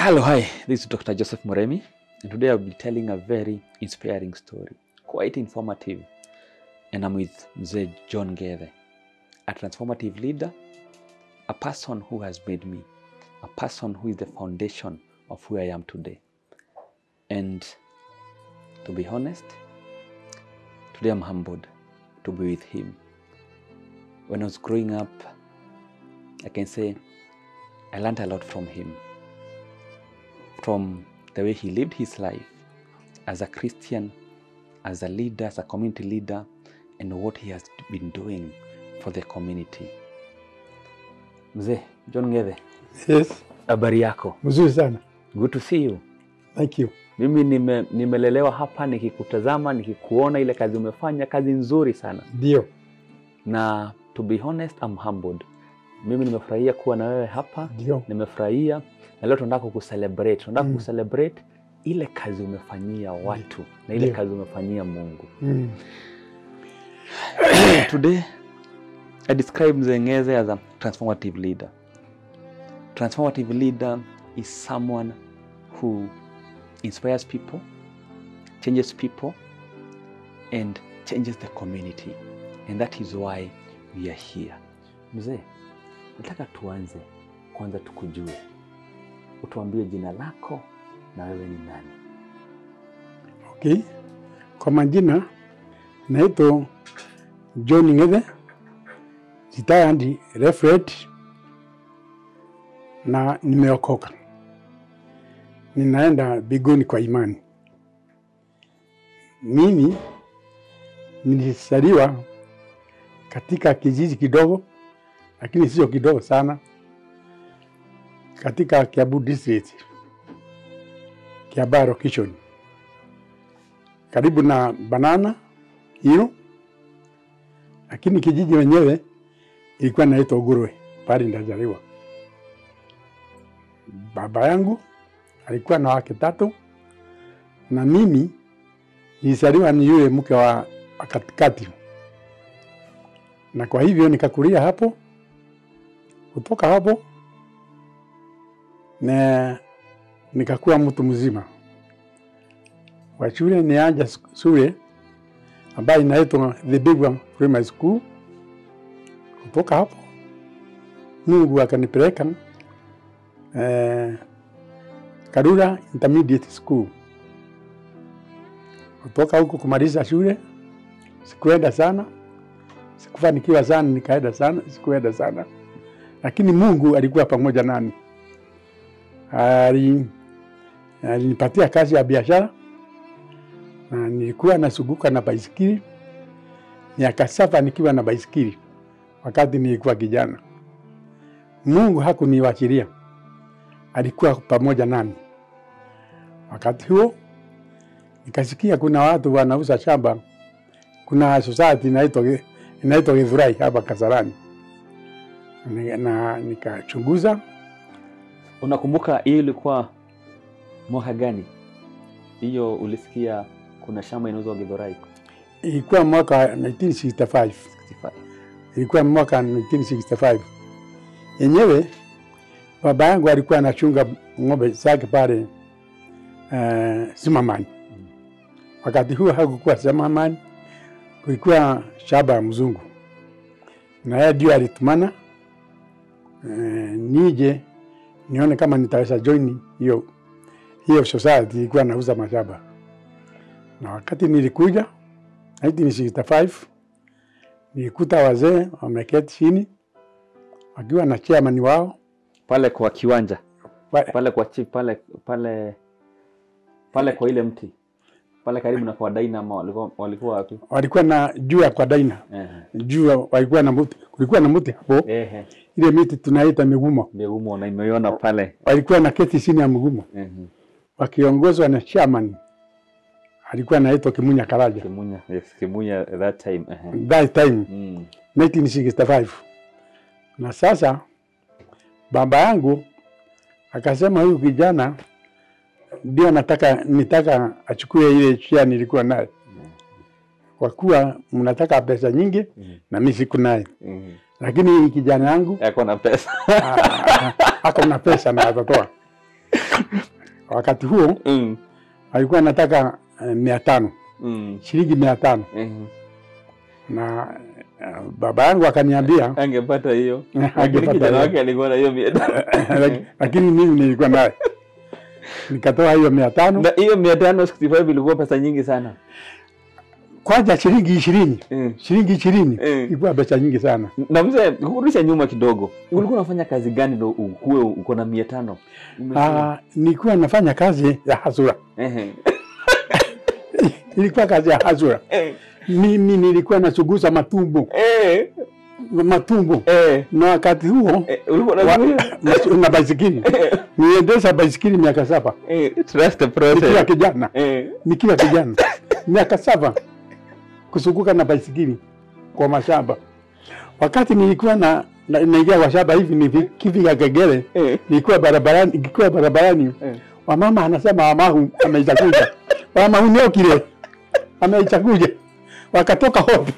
Hello, hi. This is Dr. Joseph Moremi, and today I'll be telling a very inspiring story, quite informative. And I'm with Mzee John Gethe, a transformative leader, a person who has made me, a person who is the foundation of who I am today. And to be honest, today I'm humbled to be with him. When I was growing up, I can say I learned a lot from him from the way he lived his life as a Christian, as a leader, as a community leader, and what he has been doing for the community. Mzee John Gethe, Yes, habari yako? mzuri sana. Good to see you. Thank you. Mimi nime, nimelelewa hapa nikikutazama, nikikuona ile kazi umefanya, kazi nzuri sana, Ndio, na to be honest, I'm humbled. Mimi nimefurahia kuwa na wewe hapa, ndio, nimefurahia na leo tunataka kucelebrate, tunataka Mm. kucelebrate ile kazi umefanyia watu na ile Ndio. kazi umefanyia Mungu. mm. Today I describe Mzee Ng'ethe as a transformative leader. Transformative leader is someone who inspires people, changes people, and changes the community. And that is why we are here. Mzee, nataka tuanze kwanza tukujue. Utuambie jina lako na wewe ni nani? Okay. Kwa majina naitwa John Ng'ethe, retired referee na nimeokoka, ninaenda biguni kwa imani. Mimi nilizaliwa katika kijiji kidogo, lakini sio kidogo sana, katika Kiambu district, Kiambaa location karibu na Banana Hill, lakini kijiji wenyewe ilikuwa naitwa Ugurwe, pale ndazaliwa. Baba yangu alikuwa na wake tatu na mimi nilizaliwa ni yule mke wa wa katikati, na kwa hivyo nikakulia hapo. Kutoka hapo na nikakuwa mtu mzima wa shule nianja shule ambayo inaitwa The Big One Primary School. Kutoka hapo Mungu akanipeleka eh, Karura Intermediate School. Kutoka huko kumaliza shule sikuenda sana, sikufanikiwa sana, nikaenda sana, sikuenda sana, lakini Mungu alikuwa pamoja nami. Ali alinipatia kazi ya biashara na nilikuwa nasuguka na baisikili miaka saba nikiwa na baisikili wakati nilikuwa kijana. Mungu hakuniwachilia, alikuwa pamoja nami. Wakati huo nikasikia kuna watu wanauza shamba, kuna society inaitwa inaitwa Githurai hapa Kasarani, Ni- na nikachunguza Unakumbuka hiyo ilikuwa mwaka gani? Hiyo ulisikia kuna shamba inauzwa Githurai ilikuwa mwaka 1965 65. ilikuwa mwaka 1965 yenyewe. Baba yangu alikuwa anachunga ng'ombe zake pale uh, Zimmerman. Wakati huo hakukuwa Zimmerman, kulikuwa shamba ya mzungu, na yeye ndio alitumana uh, nije nione kama nitaweza join hiyo hiyo society ilikuwa nauza mashamba, na wakati nilikuja 1965 nilikuta wazee wameketi chini wakiwa na chairman wao Pale kwa kiwanja Wa- pale kwa chief pale pale pale kwa ile mti pale karibu na kwa Dynamo walikuwa walikuwa wapi? walikuwa na juu ya kwa daina Ehe. juu ya- walikuwa na mti, kulikuwa na mti hapo, Ehe. ile miti tunaita migumo, Meumo na imeiona pale. walikuwa na keti chini ya migumo Ehe. wakiongozwa na chairman alikuwa anaitwa Kimunya Karaja Kimunya, yes, Kimunya that time. Ehe. that time Mm. 1965 na sasa baba yangu akasema huyu kijana ndio nataka nitaka achukue ile share nilikuwa naye kwa kuwa mnataka pesa nyingi Mhm. na mimi siku naye, Mhm. lakini kijana yangu Yako na pesa. ah, ako na pesa na atatoa. wakati huo Mm. alikuwa anataka eh, mia tano Mm. shilingi mia tano Mhm. na eh, baba yangu akaniambia Angepata hiyo. Lakini angepata kijana hiyo. wake alikuwa na hiyo mia tano. Laki- lakini mimi nilikuwa naye nikatoa hiyo mia tano Na hiyo mia tano sixty five ilikuwa pesa nyingi sana. kwanza shilingi ishirini Mm. shilingi ishirini Mm. ilikuwa pesa nyingi sana Na mzee, kurudisha nyuma kidogo, ulikuwa unafanya kazi gani ndo ukuwe uko na mia tano? Umesema. Ah, nilikuwa nafanya kazi ya hasura Ehe. ilikuwa kazi ya hasura Eh. mimi nilikuwa nachuguza matumbo Eh. matumbo Eh. na wakati huo Eh, ulikuwa wa- unazuia? na- na baisikili niendesha baisikili miaka saba Eh, trust the nikiwa process. kijana Eh. nikiwa kijana miaka saba kusukuka na baisikili kwa mashamba. Wakati nilikuwa na na- naingia kwa shamba hivi nikifika Kegere, Eh. nilikuwa barabarani, nikiwa barabarani Eh. wamama anasema wamahu ameichakuja, wamahu niokile ameichakuja, wakatoka hopi.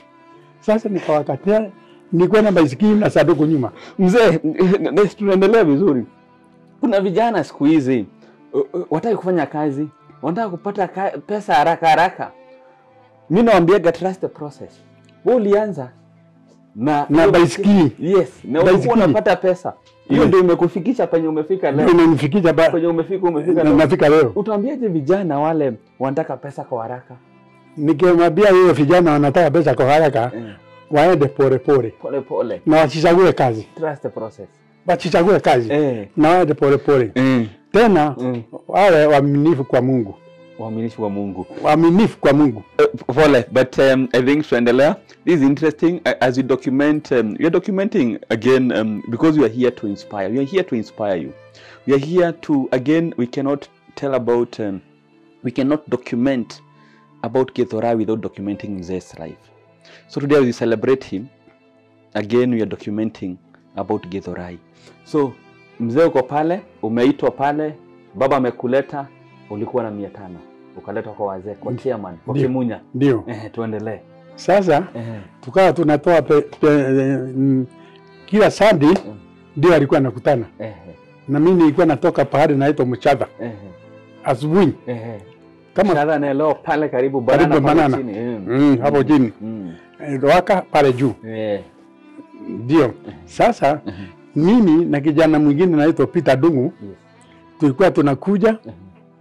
Sasa nikawakatia, nilikuwa na baisikili na sanduku nyuma. Mzee, na- tunaendelea vizuri. Kuna vijana siku hizi uh, uh, wataki kufanya kazi, wanataka kupata ka, pesa haraka haraka. Mi nawambiaga trust the process. Wewe ulianza na Na hiyo baisikili. yes, na ulikuwa Baisikili. unapata pesa hiyo, Yes. ndio imekufikisha penye umefika Ndio leo, imenifikisha ba- penye umefika umefika na- leo. nafika leo. Utaambiaje vijana wale wanataka pesa kwa haraka? Nikimwambia hiyo vijana wanataka pesa kwa haraka, Eh, waende pole pole Pole pole, na wasichague kazi, trust the process. wasichague kazi Eh, na waende pole pole. eh, Tena eh. wawe waaminifu kwa Mungu, Uaminifu wa Mungu. waaminifu kwa Mungu. Uh, pole but um, i think tuendelea this is interesting uh, as we document um, we are documenting again um, because we are here to inspire we are here to inspire you we are here to again we cannot tell about um, we cannot document about Githora without documenting Mzee's life so today as we celebrate him again we are documenting about Githurai so mzee uko pale umeitwa pale baba amekuleta ulikuwa na mia tano ukaletwa kwa wazee kwa chairman kwa Ndio. Kimunya Ndio eh, tuendelee sasa eh, tukawa tunatoa pe, pe, mm, kila sandi ndio alikuwa anakutana eh, na mimi nilikuwa natoka pahali naitwa Mchadha eh, asubuhi eh. kama Shara naelewa pale karibu Karibu banana pale banana. chini eh. mm, hapo chini Mm. Eh, waka pale juu Eh, ndio. Sasa Mhm. mimi na kijana mwingine naitwa Peter Dungu yes. tulikuwa tunakuja Mhm.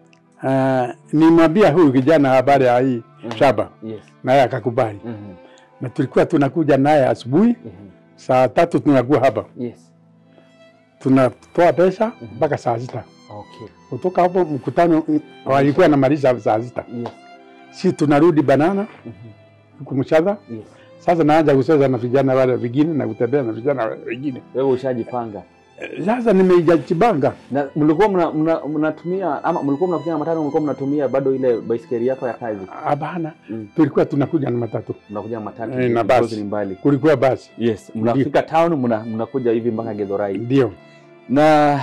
uh, nimwambia huyu kijana habari ya hii Mhm. shamba Yes. naye akakubali, Mhm. na tulikuwa tunakuja naye asubuhi Mhm. saa tatu tunakuwa hapa Yes. tunatoa pesa Mhm. mpaka saa sita. Okay. Kutoka hapo mkutano mm, walikuwa namaliza saa sita, Yes. si tunarudi banana Mhm. huku Mchadha. Yes. Sasa naanza kucheza na vijana wale wengine na kutembea na vijana wale wengine. Wewe ushajipanga Eh, Sasa nimeijajibanga na mlikuwa mna- mna- mnatumia ama mlikuwa mnakuja na matatu, mlikuwa mnatumia bado ile baiskeli yako ya kazi? hapana, Mm. tulikuwa tunakuja na matatu, Mnakuja na matatu Eh, na because basi. ni mbali. kulikuwa basi, Yes, mnafika town mna, mnakuja hivi mpaka Githurai ndio na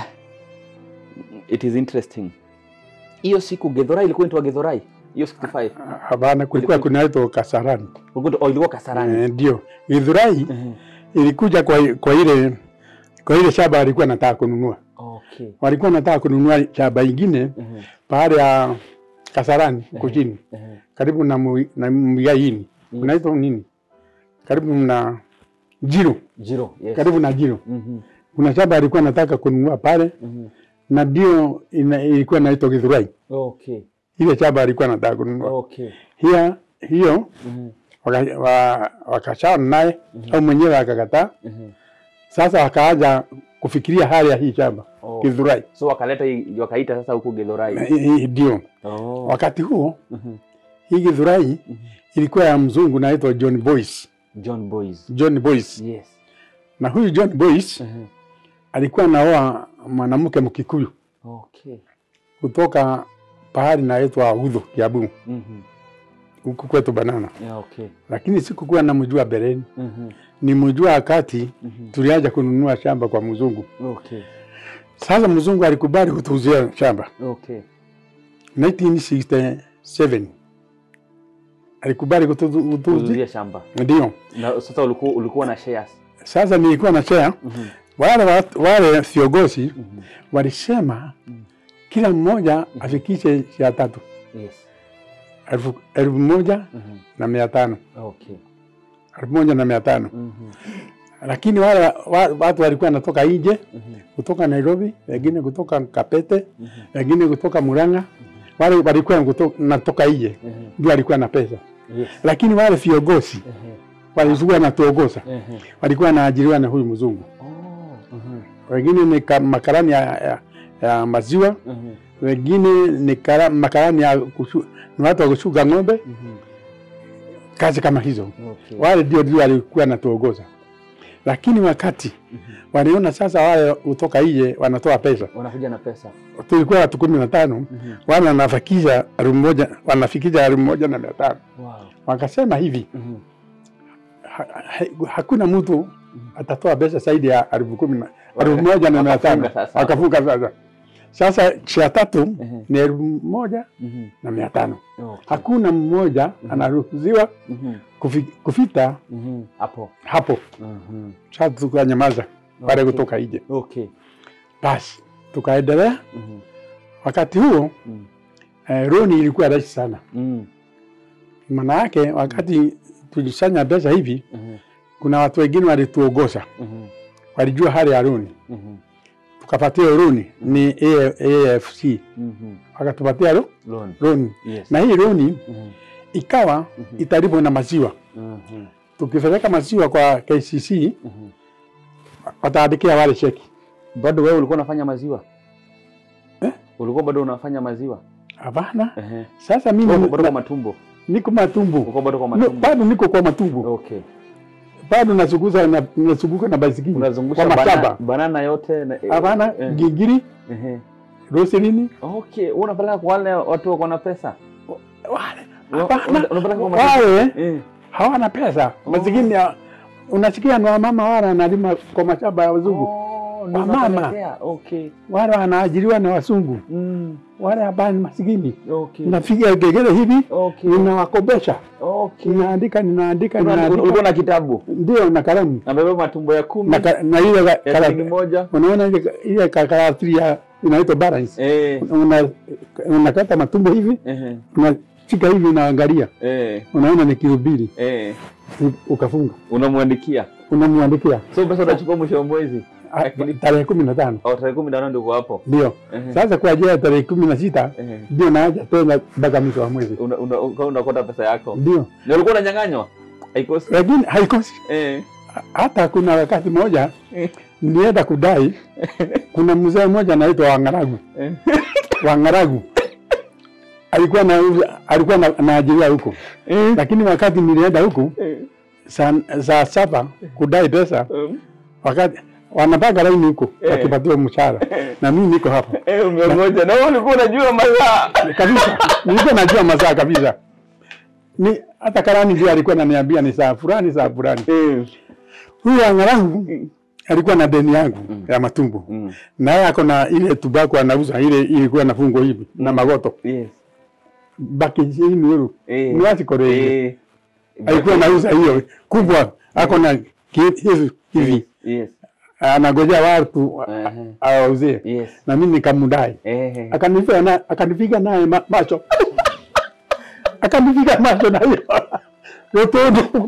it is interesting. Hiyo siku Githurai ilikuwa inaitwa Githurai hiyo 65 hapana, kulikuwa kunaitwa Kasarani. Ulikuwa- oh, ilikuwa Kasarani. Eh, Ndio Githurai Ehe. ilikuja kwa, kwa ile kwa ile shamba walikuwa nataka kununua, Okay. walikuwa nataka kununua shamba ingine Ehe. pahali ya Kasarani huko chini Ehe. karibu na mu- na Mwigaini Yes. unaitwa nini, karibu na Jiro, Jiro. Yes. karibu na Jiro Mhm. kuna shamba alikuwa nataka kununua pale, Mhm. na ndio ina- ilikuwa inaitwa Githurai. Okay. Ile shamba alikuwa nataka kununua Okay. hiyo hiyo Mhm. waka- wa- wakashana naye au mwenyewe akakataa. Mhm. Sasa wakaanza kufikiria hali ya hii shamba Oh. Githurai. So wakaleta hii wakaita sasa huku Githurai. Hii- hii Ndio Oh. wakati huo Mhm. hii Githurai Mhm. ilikuwa ya mzungu naitwa John Boyce. John Boys. John Boyce Yes. na huyu John Boyce Mhm. alikuwa naoa mwanamke Mkikuyu Okay. kutoka pahali naitwa Udhu Kiambu Mhm. huku kwetu Banana, Yeah, okay. lakini sikukuwa namjua beleni, Mhm. nimjua wakati Mhm. tulianza kununua shamba kwa mzungu. Okay. Sasa mzungu alikubali kutuuzia shamba Okay. 1967 alikubali kutu- kutuuzia, Kuzuia shamba. ndio. Na sasa ulikuwa ulikuwa na shares. Sasa nilikuwa na share Mhm. wale watu- wale viongozi Mhm. walisema Mhm. kila mmoja afikishe shia tatu Yes. elfu elfu moja Mhm. na mia tano Okay. elfu moja na mia tano Mhm. lakini wale wa- watu walikuwa wanatoka nje Mhm. kutoka Nairobi, wengine kutoka Kapete, Mhm. wengine kutoka Murang'a, wale walikuwa kuto- natoka nje Mhm. ndio walikuwa na pesa, Yes. lakini wale viongozi Mhm. walikuwa natuongoza Mhm. walikuwa wanaajiriwa na huyu mzungu, Oh. Mhm. wengine ni ka- makarani ya, ya, ya maziwa, Mhm. wengine ni kara, makarani ya kushu, ni watu wa kushuka ng'ombe, Mhm. kazi kama hizo. Okay. Wale ndio ndio walikuwa wanatuongoza, lakini wakati Mhm. waliona sasa wale kutoka nje wanatoa pesa, Wanakuja na pesa. tulikuwa watu kumi na tano Mhm. wale wanafikisha elfu moja wanafikisha elfu moja na mia tano Wow. wakasema hivi Mhm. ha, ha, hakuna mtu atatoa pesa zaidi ya elfu kumi na Waka- elfu moja na mia tano wakafunga sasa. wakafunga sasa. Sasa shia tatu Mhm. ni elfu moja Mhm. na mia tano Okay. hakuna mmoja anaruhusiwa Mhm. kufi, kufita Mhm. Hapo. hapo. Mhm. Sasa tukanyamaza wale Okay. kutoka nje, Okay. basi tukaendelea. Mhm. Wakati huo Mhm. eh, roni ilikuwa rahisi sana, Mhm. maana yake wakati tulisanya pesa hivi, Mhm. kuna watu wengine walituongoza, Mhm. walijua hali ya roni Mhm. tukapatia roni ni A- AFC Mhm. wakatupatia ro- Loan. roni Yes. na hii roni Mhm. ikawa Mhm. italipwa na maziwa. Mhm. Tukipeleka maziwa kwa KCC Mhm. wataandikia wale cheki. Bado wewe ulikuwa unafanya maziwa? Eh? Ulikuwa bado unafanya maziwa? Hapana, Ehe. sasa mimi Bado bado kwa na- matumbo. niko matumbu Ulikuwa bado kwa no, matumbo. bado niko kwa matumbu Okay. bado nasukuza na nasukuka na baisikili Unazungusha kwa bana, mashamba. banana yote na Hapana, eh, gingiri, ehe. roselini Okay, wewe unapeleka kwa wale watu wako na pesa? wale Una- hapana, una- unapeleka kwa matumbo? wale Eh. hawana pesa Oh. masikini. ya- Unasikia ni wamama wale analima kwa mashamba ya wazungu, Oh, ndio Wamama. unapelekea. Okay. wale wanaajiriwa na wasungu, Mm. wale hapa ni masikini. Okay. Nafikia gegele hivi Okay. ninawakopesha, Okay. ninaandika ninaandika Una- ninaandika, Ulikuwa na kitabu ndio na kalamu amebeba matumbo ya kumi na, ka- na ile ka- ya shilingi kala- moja. unaona ile ile ka- karatasi ya inaitwa balance, Eh. una unakata matumbo hivi Ehe. unashika hivi unaangalia, Eh. unaona ni kilo mbili, Eh. u- ukafunga, Unamwandikia. unamwandikia So pesa utachukua mwisho wa mwezi. ah, Lakini- tarehe kumi na tano Au tarehe kumi na nane ndio uko hapo. ndio Ehe. sasa kwa ajili ya tarehe kumi na sita Ehe. ndio naaja tena mpaka mwisho wa mwezi, Una- una- ukawa unakota pesa yako. ndio Na ulikuwa unanyang'anywa? Haikosi. lakini haikosi. Eh. Hata kuna wakati mmoja Eh. nilienda kudai, kuna mzee mmoja anaitwa Wangaragu Eh. Wangaragu alikuwa na alikuwa na, naajiriwa huko, Eh. lakini wakati nilienda huku Eh. saa saa saba kudai pesa, Um. wakati wanapanga laini huko Eh. wakipatiwa mshahara, na mimi niko hapa Eh, umeongoja. Na wewe ulikuwa unajua masaa. kabisa, nilikuwa najua masaa kabisa. Ni hata karani ndio alikuwa ananiambia ni saa fulani saa fulani. Eh. Huyu Wangaragu alikuwa na deni yangu ya matumbo Mm. naye ako na ile tubako anauza ile ilikuwa na fungo hivi na magoto Yes. baki chini yuru Eh. ni wapi kore Eh. alikuwa anauza hiyo kubwa ako na ki- hivi hivi Yes. anagojea watu Ehe. awauzie Yes. na mimi nikamdai Eh. akanipiga na akanipiga naye ma, macho akanipiga macho na hiyo rotondo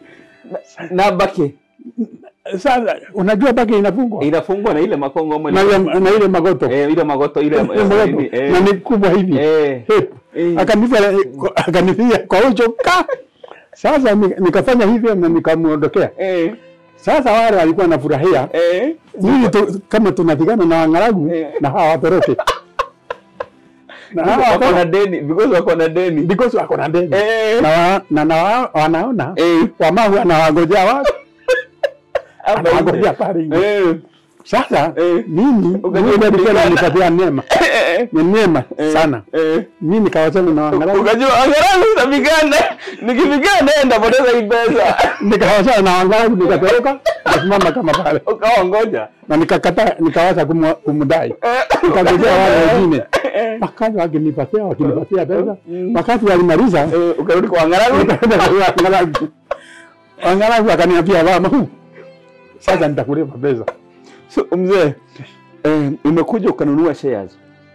Na baki sasa unajua baki inafungwa inafungwa na ile makongo ama na, ile- ile- na ile magoto eh, ile magoto ile Ile magoto eh, na ni kubwa hivi eh, Hep. eh. akanipiga akanipiga kwa ucho ka sasa ni- nikafanya hivyo na nikamuondokea eh, sasa wale walikuwa wanafurahia eh. ili tu, kama tunapigana na wangaragu Eh. na hawa watoroke na hawa wako na watoroke deni because wako na deni because wako na ndege eh, na, wa, na, na wa, wanaona eh, wamahu anawagojea watu hapa anawagojea nje. pale nje eh, sasa Eh. mimi Ukajua Mungu alikuwa kupigana. ananipatia neema eh, ni neema eh, sana eh. mimi nikawachana na wangaragu ukajua angalau utapigana nikipigana ndapoteza hii pesa nikawachana na wangaragu nikatoroka nikasimama kama pale ukawa ngoja na nikakata nikawacha kumu- kumdai Eh, nikagojea wale wengine eh, wakati wakinipatia wakinipatia pesa Mm. wakati walimaliza eh, ukarudi kwa angaragu nikaenda kwa wangaragu wangaragu akaniambia mama sasa nitakulipa pesa so, mzee eh, umekuja ukanunua shares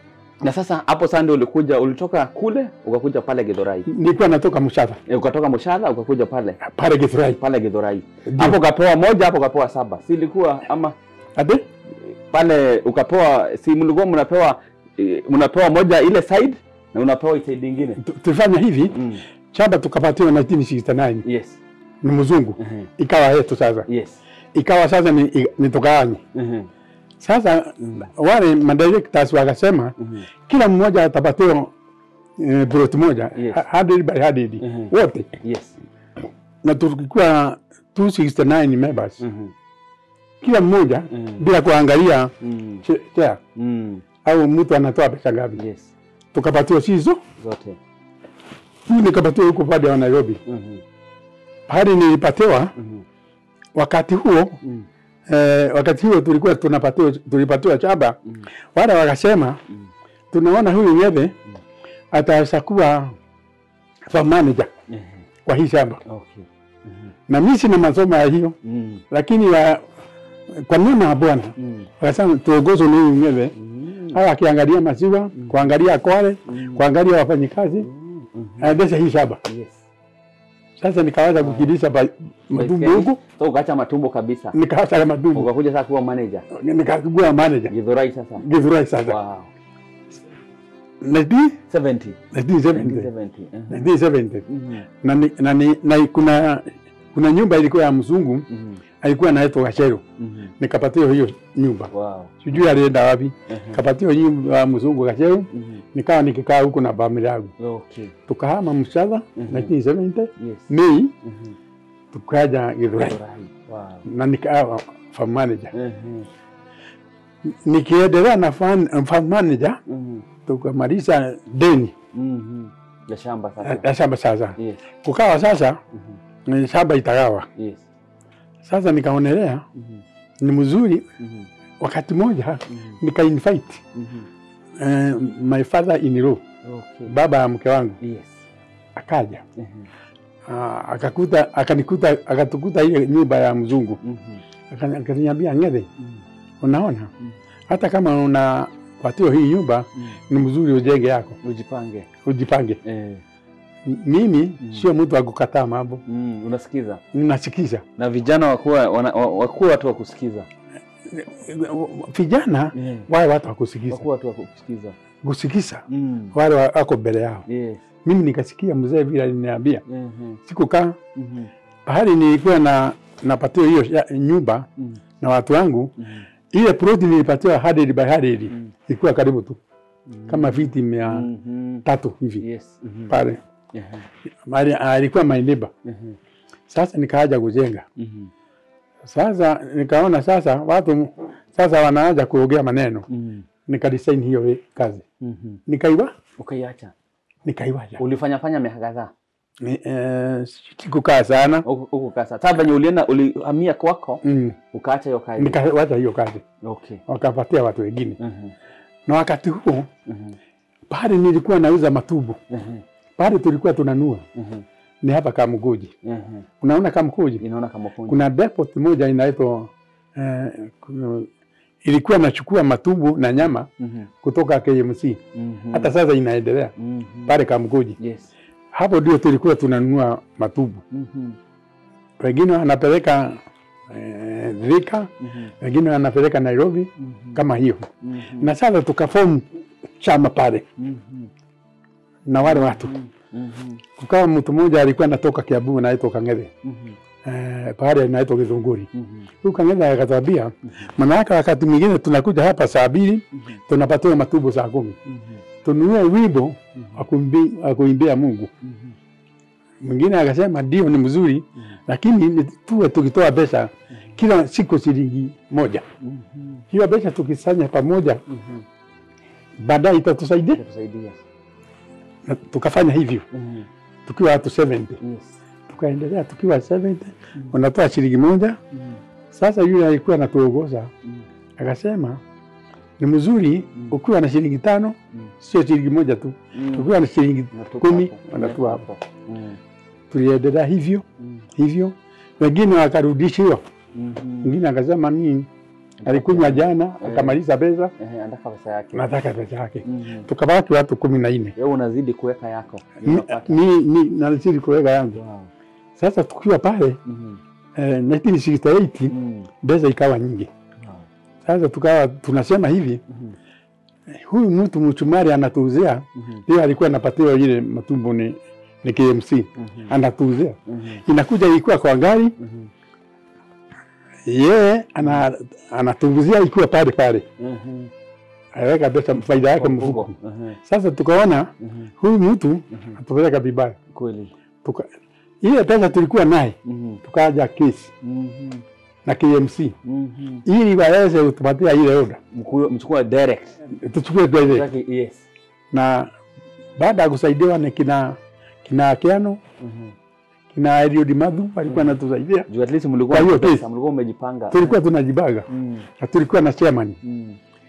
Na sasa hapo sasa ndio ulikuja ulitoka kule ukakuja pale Githurai. Nilikuwa natoka Mshadha E, ukatoka Mushala ukakuja pale pale Githurai. pale Githurai. Ndio. Hapo ukapewa moja, hapo ukapewa saba. Si ilikuwa ama Ati? pale ukapewa si mlikuwa mnapewa eh, mnapewa moja ile side na unapewa side nyingine. Tu- Tulifanya hivi Mm. shamba tukapatiwa 1969 Yes. ni mzungu, Mhm. ikawa yetu sasa, Yes. ikawa sasa ni, i- ni tukawanye Mhm. sasa. Wale madirectors wakasema Mhm. kila mmoja atapatiwa eh, plot moja Yes. ha- 100 by 100 Mhm. wote, Yes. na tulikuwa 269 members Mhm. kila mmoja Mhm. bila kuangalia Mm. che- chea Mm. au mtu anatoa pesa ngapi, Yes. tukapatiwa sizo Zote. hii nikapatiwa huko pande wa Nairobi. Mhm. Pahali nilipatiwa Mhm. wakati huo Mm. eh, wakati huo tulikuwa tunapatiwa tulipatiwa shamba Mm. wale wakasema Mm. tunaona huyu Ng'ethe ataweza kuwa farm manager Mhm. kwa hii shamba, Okay. Mhm. na mimi sina masomo ya hiyo, Mm. lakini wa, kwa neema ya Bwana Mm. wakasema tuongozwe na huyu Ng'ethe Mm. hawa akiangalia maziwa, kuangalia kwale, Mm. kuangalia wafanyikazi, Mm. Mhm. aendeshe hii shamba. Yes. Sasa nikaweza kukilisha ba- matumbo huku, So ukaacha matumbo kabisa. nikaacha matumbo, Ukakuja sasa kuwa manager. nikakua manager Githurai sasa. Githurai sasa Wow. 19 70. 1970 1970. Mhm. 1970 Mhm. na, ni- na, ni- na kuna kuna nyumba ilikuwa ya mzungu Mhm. alikuwa anaitwa Gachero, Mhm. nikapatiwa hiyo nyumba, Wow. sijui alienda wapi, Mhm. kapatiwa nyumba ya mzungu Gachero, Mhm. nikawa nikikaa huko na familia yangu, Okay. tukahama Mshadha Mhm. 1970 Yes. Mei, Mhm. tukaja Githurai Githurai. Wow. na nikawa farm manager. Mhm. Nikiendelea na farm farm manager, Mhm. tukamaliza deni Mhm. Ya shamba sasa. ya shamba. Sasa Yes. kukawa sasa Mhm. ni shamba itagawa. Yes. Sasa nikaonelea Mhm. ni mzuri, Mhm. wakati moja Mhm. nika invite Mhm. eh, my father in law, Okay. baba ya mke wangu Yes. akaja Mhm. Ah, akakuta akanikuta akatukuta ile nyumba ya mzungu Mhm. Akani- akaniambia Ng'ethe, Mhm. unaona Mm. hata kama una patiwa hii nyumba Mhm. ni mzuri ujenge yako Ujipange. ujipange. Eh. M- Mimi Mm. sio mtu wa kukataa mambo, Mm. Unasikiza. ninasikiza Na vijana wakuwa wana- wa- wakuwa watu wa kusikiza. vijana Yeah. wawe watu wa kusikiza Wakuwa watu wa kusikiza. kusikiza Mm. wale wa- wako mbele yao. Yes. Mimi nikasikia mzee vile aliniambia, Mhm. sikukaa Mhm. pahali nilikuwa na napatiwa hiyo ya- nyumba Mhm. na watu wangu, Mhm. ile ploti nilipatiwa hundred by hundred Mm. ilikuwa karibu tu Mhm. kama viti mia Mhm. tatu hivi Yes. Mhm. pale, Mhm. Mahali- alikuwa my neighbor. Mhm. Sasa nikaaja kujenga Mhm. sasa, nikaona sasa watu sasa wanaanza kuongea maneno, Mhm. nikadesign hiyo we- kazi, Mhm. nikaiwa Ukaiacha. nikaiwaja Ulifanya fanya miaka kadhaa. Ni- eh, sikukaa sana Huku huku kasa. Sasa venye ulienda ulihamia kwako mm. ukaacha hiyo kazi. Nikawacha hiyo kazi Okay. wakapatia watu wengine, Mhm. na wakati huo Mhm. pale nilikuwa nauza matubu Mhm. pale tulikuwa tunanua Mhm. ni hapa Kamguji. Mhm. Unaona Kamguji Inaona kama fundi. kuna depot moja inaitwa eh, kuna- ilikuwa nachukua matubu na nyama Mhm. kutoka KMC, Mhm. hata sasa inaendelea Mhm. pale Kamguji. Yes. Hapo ndio tulikuwa tunanunua matubu, Mhm. wengine wanapeleka eh, Thika, Mhm. wengine wanapeleka Nairobi Mhm. kama hiyo, Mhm. na sasa tukafomu chama pale Mhm. na wale watu Mhm. kukawa mtu mmoja alikuwa anatoka Kiambu anaitwa Kang'ethe Mhm. eh, pahali anaitwa Githunguri. Mhm. Huyu Kang'ethe akatwambia, maana yake wakati mwingine tunakuja hapa saa mbili Mhm. tunapatiwa matubo saa kumi Mhm. tununue wimbo Mhm. wa kuimbi- wa kuimbia Mungu. Mhm. Mwingine akasema ndio, ni mzuri, Mhm. lakini ni tuwe tukitoa pesa kila siku shilingi moja. Mhm. Hiyo pesa tukisanya pamoja, Mhm. baadaye itatusaidia. Itatusaidia. Na tukafanya hivyo Mhm. tukiwa watu 70 Yes. tukaendelea tukiwa 70 unatoa shilingi moja. Mhm. Sasa yule alikuwa anatuongoza Mhm. akasema ni mzuri Mm. ukiwa na shilingi tano, Mhm. sio shilingi moja tu, Mhm. ukiwa na shilingi Unatupa kumi hapo. wanatua hapo. Mhm. Tuliendelea hivyo Mhm. hivyo, wengine wakarudishiwa, Mhm. mwingine akasema mimi alikunywa jana akamaliza pesa, Ehe, anataka pesa yake. nataka pesa yake. Mhm. Tukabaki watu kumi na nne Wewe unazidi kuweka yako. Ni- Unapata. ni ni nazidi kuweka yangu. Wow. Sasa tukiwa pale Mhm. eh, 1968 Mhm. pesa ikawa nyingi. Wow. Sasa tukawa tunasema hivi, Mhm. huyu mtu mchumari anatuuzia, Mhm. ndio alikuwa anapatiwa ile matumbo ni, ni KMC Mhm. anatuuzia, Mhm. inakuja ilikuwa kwa gari, Mhm. yeye ana, anatuuzia ikiwa pale pale, Mhm. aweka pesa faida yake Kwa mfuko. mfuko. Mhm. Sasa tukaona Mhm. huyu mtu Mhm. atupeleka vibaya, Kweli. tuka ile pesa tulikuwa naye Mhm. tukaja kesi Mhm. na KMC Mhm. ili waweze kutupatia ile oda Mkuu- Mchukua direct. tuchukue twende, Zake, Yes. na baada ya kusaidiwa na kina kina Kiano Mhm. kina Eliud Madhu walikuwa wanatusaidia, Juu at least mlikuwa Kwa hiyo na pesa, case. mlikuwa mmejipanga. tulikuwa tunajibaga Mhm. na tulikuwa na chairman. Mhm.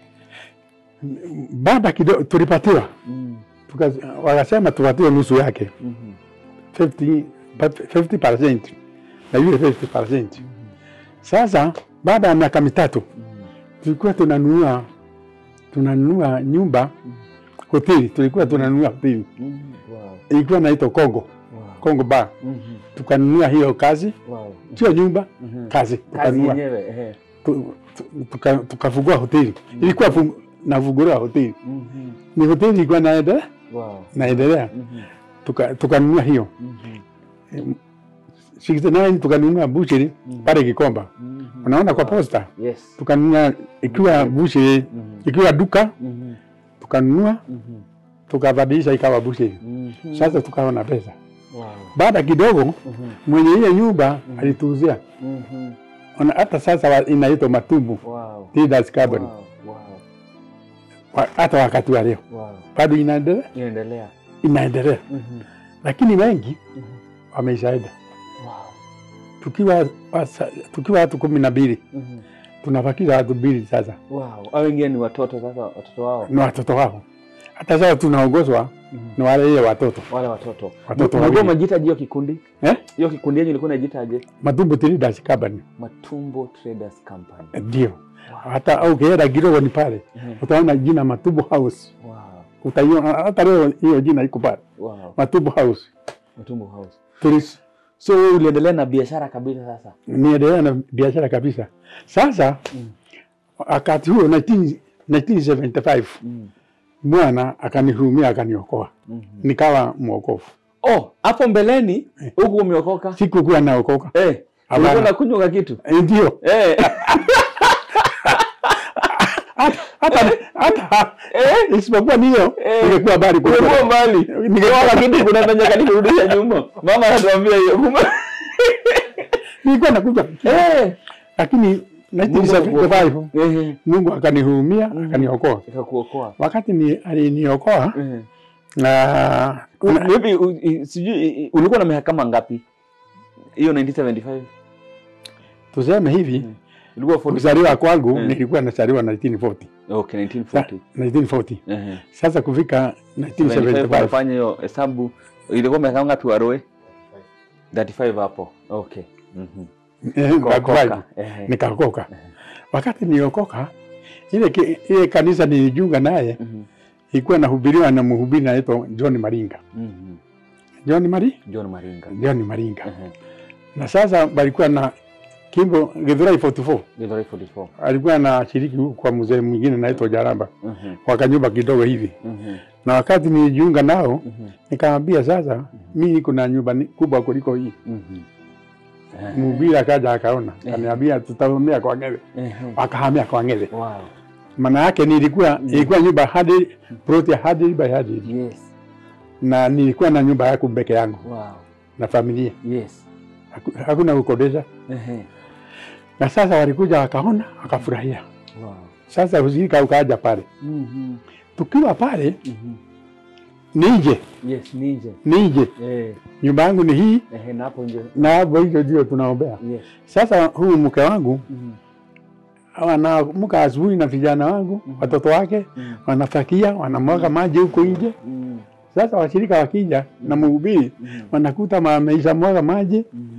Baada kidogo tulipatiwa, Mhm. tuka- wakasema tupatiwe nusu yake Mhm. 50 50% na yule 50%. Sasa baada ya miaka mitatu Mhm. tulikuwa tunanunua tunanunua nyumba hoteli, tulikuwa tunanunua hoteli Mhm. Wow. ilikuwa naitwa Kongo Wow. Kongo Bar, Mhm. tukanunua hiyo kazi, Wow. sio nyumba, Mhm. kazi Kazi tukanunua, yenyewe. ehe. tu- tu- tuka- tukafungua hoteli, ilikuwa fung- nafungua hoteli, Mhm. ni hoteli ilikuwa naendelea Wow. naendelea, Mhm. tuka- tukanunua hiyo Mhm. 69 tukanunua bucheri Mhm. pale Kikomba, Mhm. unaona kwa Wow. posta, Yes. tukanunua ikiwa bucheri, Mhm. ikiwa duka Mhm. tukanunua, Mhm. tukabadilisha ikawa bucheri. Mhm. Sasa tukawa na pesa. Wow. Baada kidogo Mhm. mwenye hiyo nyumba Mhm. alituuzia, Mhm. Ona, hata sasa wa- inaitwa Matumbu Wow. Leaders Carbon, Wow. Wow. Wa- hata wakati wa leo Wow. bado inaendelea, Inaendelea. inaendelea, Mhm. lakini wengi Mhm. wameishaenda. Wow. Tukiwa wasa- tukiwa watu kumi na mbili Mhm. tunabakiza watu mbili sasa Wow. Hao wengine ni watoto sasa, watoto wao. na watoto wao. Hata sasa tunaongozwa Mhm. na wale ile watoto Wale watoto. Watoto Unajua wawili. majitaje hiyo kikundi? eh? Hiyo kikundi yenu ilikuwa inajitaje? Matumbu Leaders Carbon Matumbo Traders Company. ndio. Wow. Hata au ukienda kidogo ni pale Mhm. utaona jina Matumbu House, Wow. utaiona hata leo hiyo jina iko pale Wow. Matumbu House. Matumbo House. Tulis So wewe uliendelea na biashara kabisa sasa. niendelea na biashara kabisa. Sasa Mm. wakati huo 19 1975 Mm. Bwana akanihurumia akaniokoa, Mhm. nikawa mwokofu. Oh, hapo mbeleni huku umeokoka? Sikukuwa naokoka Eh, Hapana. ulikuwa unakunywa kitu? Eh, ndio Eh. hata hata hata Eh. isipokuwa niyo Eh. ningekuwa habari Ulikuwa kuliko mbali. Ningekuwa- Kwa kitu kuna nanya kani kurudisha nyuma. Mama anatuambia hiyo. Kumbe. nilikuwa nakuja, Eh. lakini 1975 Eh. Mungu akanihurumia Mhm. akaniokoa. Ikakuokoa. Wakati ni aliniokoa Eh. na U- Maybe u- i- sijui i- ulikuwa na miaka kama ngapi? Hiyo 1975. tuseme hivi, Mm. Ilikuwa 40. kuzaliwa kwangu Mm. nilikuwa nazaliwa 1940 Okay, Sa- 1940. 1940 Eh. sasa kufika 75 1975 unafanya hiyo hesabu ilikuwa miaka ngapi waroe? 35 hapo. Okay. Mhm. eh, Ukaokoka. nikaokoka. Ehe. nikaokoka. Ehe. Wakati niliokoka ile, ki- ile kanisa nilijiunga naye Mhm. ilikuwa nahubiriwa na mhubiri anaitwa John Maringa. Mhm. John Mari John Maringa. John Maringa. Ehe. Na sasa walikuwa na Kimbo Githurai 44 Githurai 44. alikuwa na shiriki huku kwa mzee mwingine anaitwa Jaramba, Mhm. wakanyumba kidogo hivi, Mhm. na wakati nilijiunga nao Mhm. nikamwambia sasa, mimi kuna nyumba ni- kubwa kuliko hii. Mhm. Ehe. Mhubiri akaja akaona, akaniambia tutahamia kwa Ng'ethe, Ehe. wakahamia kwa Ng'ethe. Wow. Maana yake nilikuwa ilikuwa nyumba hadi ploti ya hadi by hadi, Yes. na nilikuwa na nyumba yangu peke yangu Wow. na familia, Yes. Haku- hakuna kukodesha. Ehe. Na sasa walikuja wakaona, wakafurahia. Wow. Sasa ushirika ukaja pale, Mhm. tukiwa pale Mhm. nije Yes, ninje. nije, Eh. nyumba yangu ni hii Ehe, na hapo nje. na hapo hicho ndio tunaombea. Yes. Sasa huyu mke wangu Mhm. wanaamka asubuhi na vijana wangu Mhm. watoto wake Mhm. wanafakia, wanamwaga maji huko nje. Mhm. Sasa washirika wakija na mhubiri Mhm. wanakuta wameisha mwaga maji Mhm.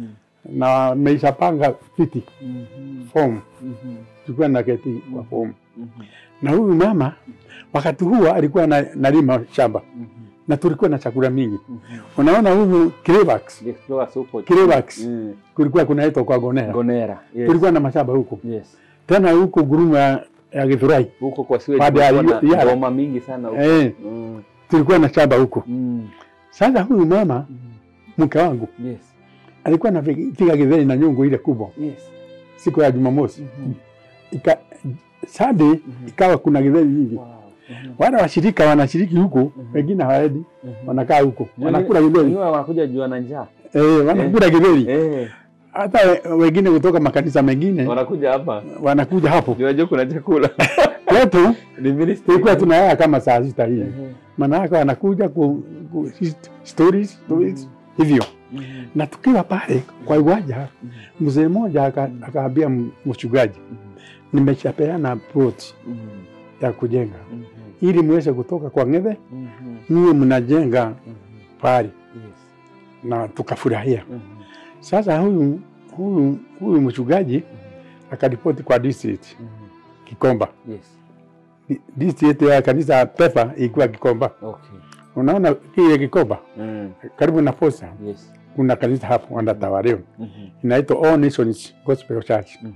na wameishapanga viti Mhm. form, Mhm. tulikuwa na keti kwa Mhm. form, Mhm. na huyu mama wakati huo alikuwa na, nalima shamba Mhm. na tulikuwa na chakula mingi. Mhm. Unaona huyu Kirevax, The Explorers huko. Kirevax Mm. kulikuwa kunaitwa kwa Gonera, Gonera. Yes. kulikuwa na mashamba huko Yes. tena huko Guruma ya, ya Githurai Huko kwa sewage Baada ya kulikuwa na Yara. ngoma mingi sana huko. eh, Mm. tulikuwa na shamba huko. Mm. Sasa huyu mama Mm. mke wangu Yes. alikuwa anapiga githeri na nyungu ile kubwa Yes. siku ya Jumamosi Mhm. ika Sunday Mhm. ikawa kuna githeri nyingi. Wow. Mhm. Wale washirika wanashiriki huko, Mhm. wengine hawaendi, Mhm. wanakaa huko Wengine- wanakula githeri wengine wanakuja jua na njaa. eh, wanakula githeri. Eh. Hata we- wengine kutoka makanisa mengine Wanakuja hapa. wanakuja hapo Jua jua kuna chakula. kwetu. Ni ministry. Tulikuwa tunalala kama saa sita hivi, Mhm. maana yake wanakuja ku, ku hist- stories, stories hivyo, Mhm. na tukiwa pale kwa uwanja, Mhm. mzee mmoja aka- akaambia m- mchungaji, Mhm. nimeshapeana plot Mhm. ya kujenga Mhm. ili muweze kutoka kwa ng'ethe Mhm. niwe mnajenga Mhm. pale Yes. na tukafurahia. Mhm. Sasa huyu huyu huyu mchungaji Mhm. akaripoti kwa district Mhm. Kikomba. Yes. Di- District ya kanisa Pepa ilikuwa Kikomba. Okay. Unaona kile Kikomba Mm. karibu na posta Yes. kuna kanisa hapo wanatawaliwa Mhm. inaitwa All Nations Gospel Church. Mhm.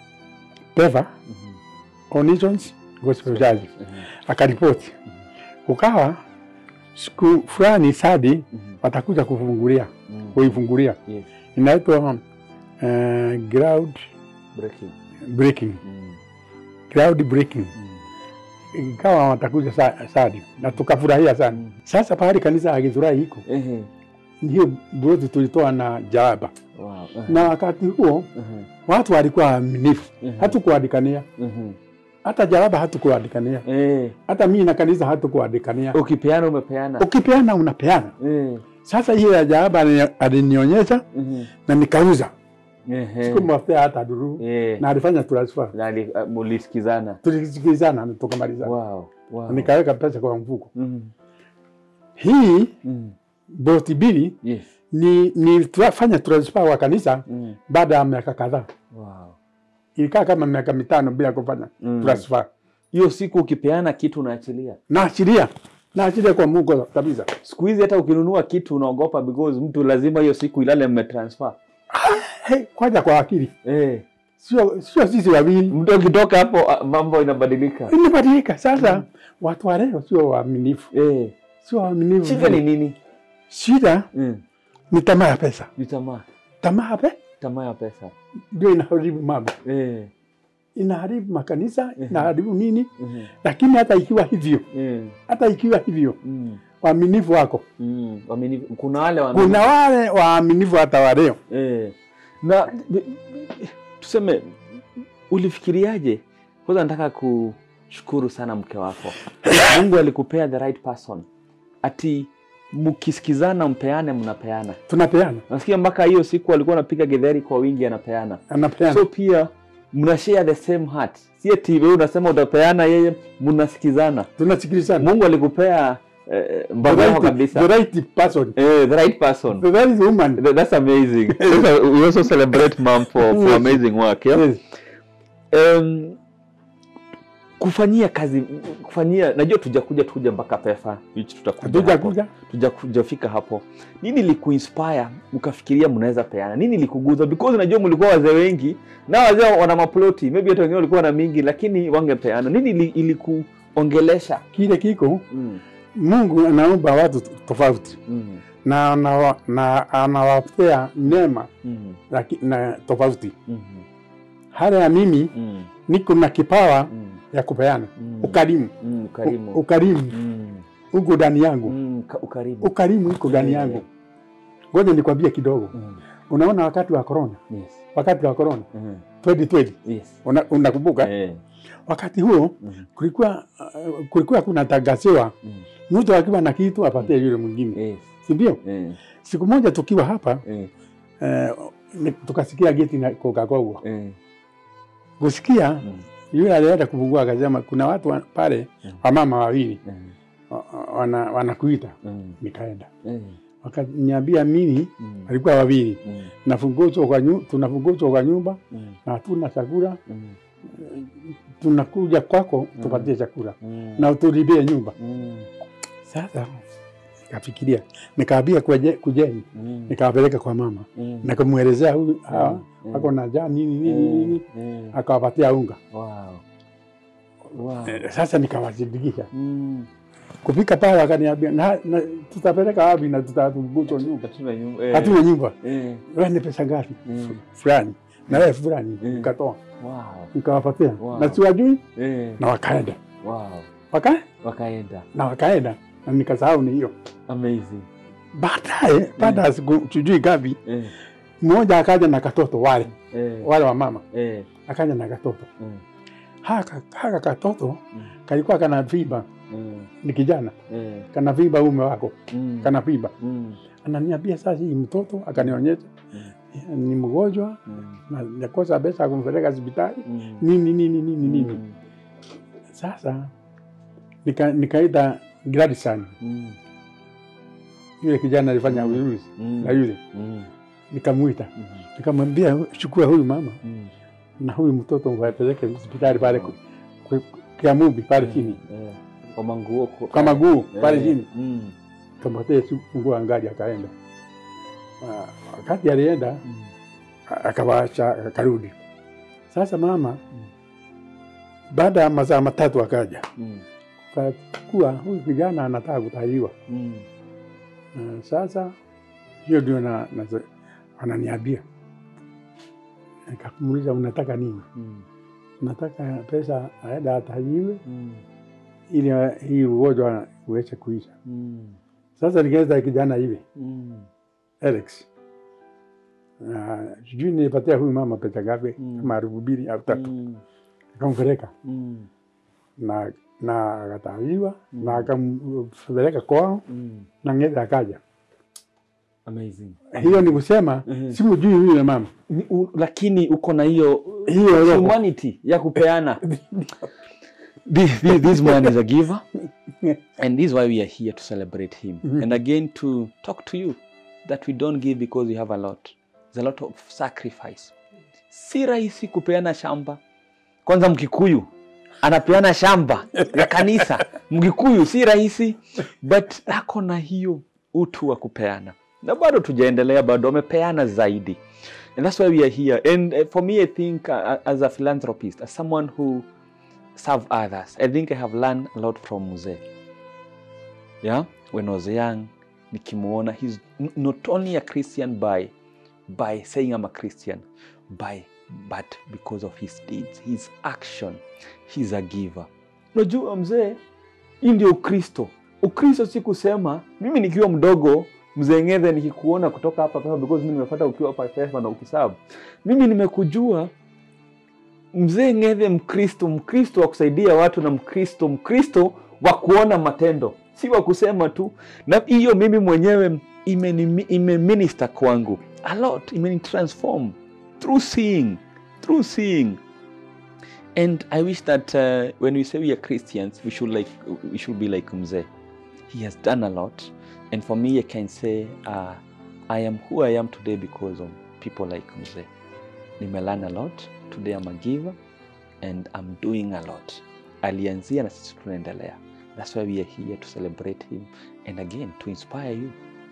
Pepa Mhm. All Nations Gospel Church Mhm. akaripoti, ukawa siku fulani sadi Mhm. watakuja kufungulia Mhm. kuifungulia Yes. inaitwa uh, ground Breaking. breaking Mm. ground breaking Mm. ikawa watakuja sa, sadi na tukafurahia sana. Mm. Sasa pahali kanisa ya Githurai iko Ehe. hiyo broti tulitoa na jalaba, Wow. Ehe. na wakati huo Ehe. watu walikuwa waaminifu, Ehe. hatukuandikania Ehe. hata jalaba, hatukuandikania Eh. hata mimi na kanisa hatukuandikania. Ukipeana umepeana. Ukipeana unapeana. Eh. Sasa hiyo ya jalaba alini- alinionyesha Ehe. na nikauza, Ehe. sikumwapea hata duru Eh. na alifanya transfer, Na ali- uh, mulisikizana. tulisikilizana na tukamalizana, Wow. Wow. nikaweka pesa kwa mfuko. Mhm. Hii Mhm. boti mbili Yes. ni ni tuafanya transfer wa kanisa Mhm. baada ya miaka kadhaa, Wow. ilikaa kama miaka mitano bila kufanya Mm. transfer. Hiyo siku ukipeana kitu unaachilia. Naachilia, naachilia kwa Mungu kabisa. Siku hizi hata ukinunua kitu unaogopa because mtu lazima hiyo siku ilale mmetransfer. Hey, kwanza kwa akili, Eh. sio sio sisi wawili, Mtu akitoka hapo ah, mambo inabadilika. imebadilika sasa. Watu wa leo sio waaminifu, Eh. sio waaminifu. Shida ni nini? Shida Mm. ni tamaa ya pesa. Ni tamaa. Tamaa ya pe Tamaa ya pesa. ndio inaharibu mambo, Eh. inaharibu makanisa, Mhm. inaharibu nini. Mhm. Lakini hata ikiwa hivyo, Eh. hata ikiwa hivyo, Mm. waaminifu wako, Mm. Waaminifu. Kuna wale wa kuna wale waaminifu hata wa leo. Eh. Na b- b- tuseme ulifikiriaje? Kwanza nataka kushukuru sana mke wako. Mungu alikupea the right person. Ati mkisikizana mpeane mnapeana. Tunapeana, Nasikia mpaka hiyo siku alikuwa anapiga getheri kwa wingi anapeana. anapeana So pia mna share the same heart. Si eti wewe unasema utapeana yeye mnasikizana. tunasikilizana. Mungu alikupea eh, The mbavu yako right, kabisa. the right person, Eh, the right person. the right woman. Th- That's amazing. Sasa, we also celebrate mom for, for Yes. amazing work. Yeah? Yes. Um, kufanyia kazi kufanyia najua tujakuja tuja mpaka pefa which tutakuja Hatuja hapo. kuja tujakujafika hapo nini likuinspire mkafikiria mnaweza peana nini likuguza because najua mlikuwa wazee wengi na wazee wana maploti maybe hata wengine walikuwa na mingi lakini wangepeana nini ili- ilikuongelesha kile kiko, mm. Mungu anaumba watu tofauti mm. na anawa- na anawapea neema mm. laki- na tofauti. mm. Hata ya mimi mm. niko na kipawa mm. ya kupeana mm. ukarimu, mm. ukarimu U- ukarimu mm. uko ndani yangu, mm. ka- ukarimu ukarimu iko ndani Yeah. yangu. Ngoja nikwambie kidogo. mm. Unaona, wakati wa corona, yes wakati wa corona mm. 2020 yes una- unakumbuka? eh. Wakati huo mm. kulikuwa uh, kulikuwa kuna tangaziwa mm. mtu akiwa na kitu apatie yule mwingine, yes si ndio? eh. Siku moja tukiwa hapa eh. eh, ni- tukasikia geti na kokakogwa eh. kusikia mm. yule alienda kufungua akasema kuna watu wa- pale Mm. wamama wawili eh. wa- wa- wana, wanakuita. mm. Nikaenda eh. wakaniambia mimi Mm. walikuwa wawili Mm. nafunguzwa kwa nyu, tunafunguzwa kwa nyumba Mm. na hatuna chakula, Mm. tunakuja kwako Mm. tupatie chakula Mm. na utulipie nyumba. Mm. Sasa nikafikiria, nikaambia kuje- kujeni, Mm. nikawapeleka kwa mama, Mm. nikamwelezea huyu hawa Mm. ako na njaa nini nini nini, Mm. akawapatia unga. Wow. Wow. Eh, Sasa nikawashirikisha Mm. kupika pale, wakaniambia na, na, tutapeleka wapi na tutafunguzwa nyumba, Hatuna nyumba. Eh. hatuna nyumba. Eh. Wewe ni pesa ngapi? Mm. fulani na wewe fulani, Mm. nikatoa Wow. nikawapatia, Wow. na siwajui, Eh. na wakaenda Wow. waka Wakaenda. na wakaenda na nikasahau ni hiyo. Amazing. Baadaye baada ya siku sijui ngapi, Eh. mmoja akaja na katoto wale Eh. wale wa mama, Eh. akaja na katoto Mm. haka, haka katoto Mm. kalikuwa kana viba, Mm. ni kijana Eh. kana viba ume wako Mm. kana viba, Mm. ananiambia sasa, hii mtoto akanionyesha ni mgonjwa Mm. na nakosa pesa ya kumpeleka hospitali Mm. nini nini nini nini. Mm. Sasa nika, nikaita Gladson Mm. yule kijana alifanya Mm. uruzi Mm. na yule Mm. nikamwita Mm. nikamwambia chukua huyu mama Mm. na huyu mtoto wapeleke hospitali pale ku- ku- Kiamumbi pale chini Eh. Kwa manguo kwa- kwa maguu pale Eh. chini Mm. kampatia funguo ya gari akaenda. Ah, Wakati alienda Mm. a- akawacha akarudi. Sasa mama baada ya masaa matatu akaja Mm. kakuwa huyu kijana anataka kutahiriwa. Mm. Na sasa hiyo ndio na, na, ananiambia nikamuuliza unataka nini? Mm. Nataka pesa aenda atahiriwe Mm. ili hii ugonjwa uweze kuisha. Mm. Sasa nikaenda kijana hivi Mm. Alex, na sijui nilipatia huyu mama pesa ngapi, Mm. kama elfu mbili au tatu, Mm. nikampeleka Mm. na na akatahiriwa Mm. na akampeleka kwao Mm. na ng'ethe akaja. Amazing. Hiyo ni kusema Mhm. simjui yule mama, Ni- u- lakini uko na hiyo hiyo roho humanity ya kupeana this, this, this man is a giver and this is why we are here to celebrate him Mhm. and again to talk to you that we don't give because we have a lot there's a lot of sacrifice si rahisi kupeana shamba kwanza mkikuyu anapeana shamba ya kanisa mkikuyu si rahisi but ako na hiyo utu wa kupeana na bado tujaendelea bado amepeana zaidi and that's why we are here and uh, for me i think uh, as a philanthropist as someone who serve others i think i have learned a lot from mzee yeah when i was young nikimuona he's n- not only a christian by by saying i'm a christian by but because of his deeds his action he's a giver unajua mzee hii ndio ukristo ukristo si kusema mimi nikiwa mdogo mzee ng'ethe nikikuona kutoka hapa pema because mimi nimepata ukiwa hapa pema na ukisabu mimi nimekujua mzee ng'ethe mkristo mkristo wa kusaidia watu na mkristo mkristo wa kuona matendo si wa kusema tu na hiyo mimi mwenyewe imeni- imeminister kwangu a lot imenitransform through seeing through seeing and i wish that uh, when we say we are christians we should like we should be like mzee he has done a lot and for me i can say uh, i am who i am today because of people like mzee nimelearn a lot today i'm a giver and i'm doing a lot alianzia na sisi tunaendelea that's why we are here to celebrate him and again to inspire you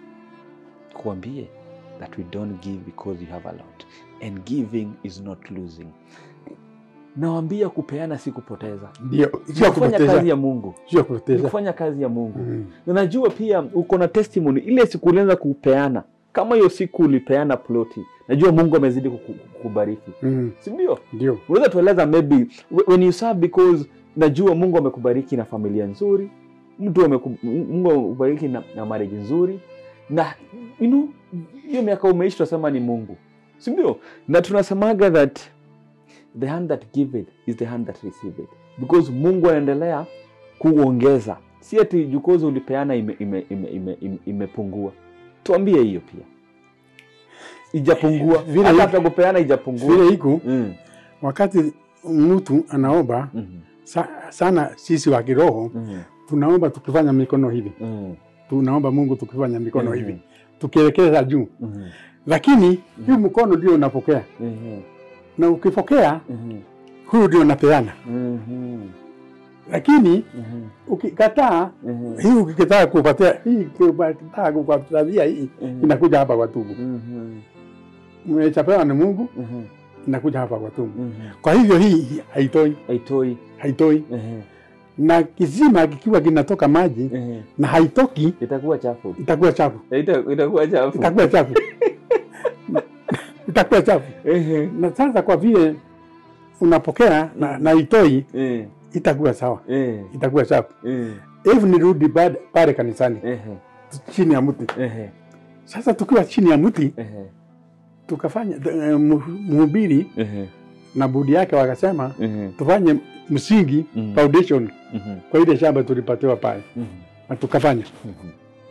kuambie that we don't give because you have a lot and giving is not losing nawambia kupeana si kupoteza ndio sio kufanya kazi kupoteza, ya mungu sio ni kupoteza. kufanya kazi ya mungu Mm. na najua pia uko na testimony ile siku ulianza kupeana kama hiyo siku ulipeana ploti najua mungu amezidi kuku- kukubariki Mm. sindio Ndio unaweza tueleza maybe wh- when you serve because najua mungu amekubariki na familia nzuri mtu ameku- mungu amekubariki na, na marriage nzuri na you know, hiyo miaka umeishi tunasema ni mungu sindio na tunasemaga that the hand that give it is the hand that receive it because mungu anaendelea kuongeza si ati jukozi ulipeana imepungua ime, ime, ime, ime, imepungua. tuambie hiyo pia ijapungua Vile hata iko- hata kupeana ijapungua vile iko mm. wakati mtu anaomba mm. sa, sana, sisi wa kiroho mm. tunaomba tukifanya mikono hivi, mm. tunaomba Mungu tukifanya mikono Mhm. hivi, tukielekeza juu, Mhm. lakini hii mkono ndio unapokea, Mhm. na ukipokea Mhm. huyu ndio unapeana, Mhm. lakini Mhm. ukikataa Mhm. hii, ukikataa kupatia hii, ukikataa kupatia hii, Mhm. inakuja hapa kwa tumbo. Mhm. Mmechapewa na Mungu, Mhm. inakuja hapa kwa tumbo. Mhm. Kwa hivyo hii haitoi, Haitoi. haitoi, Mhm. na kisima kikiwa kinatoka maji Mhm. na haitoki, Itakuwa chafu. itakuwa chafu, Ita- Itakuwa chafu. itakuwa chafu, itakuwa chafu. Ehe. Na sasa kwa vile unapokea na, na itoi, Eh. itakuwa sawa, Eh. itakuwa chafu. Eh. Hivi nirudi bad- pale kanisani Ehe. chini ya mti. Ehe. Sasa tukiwa chini ya mti Ehe. tukafanya eh, mu- mhubiri Ehe. na budi yake wakasema Ehe. tufanye msingi Mm. foundation Mhm. kwa ile shamba tulipatiwa pale, Mhm. na tukafanya Mhm.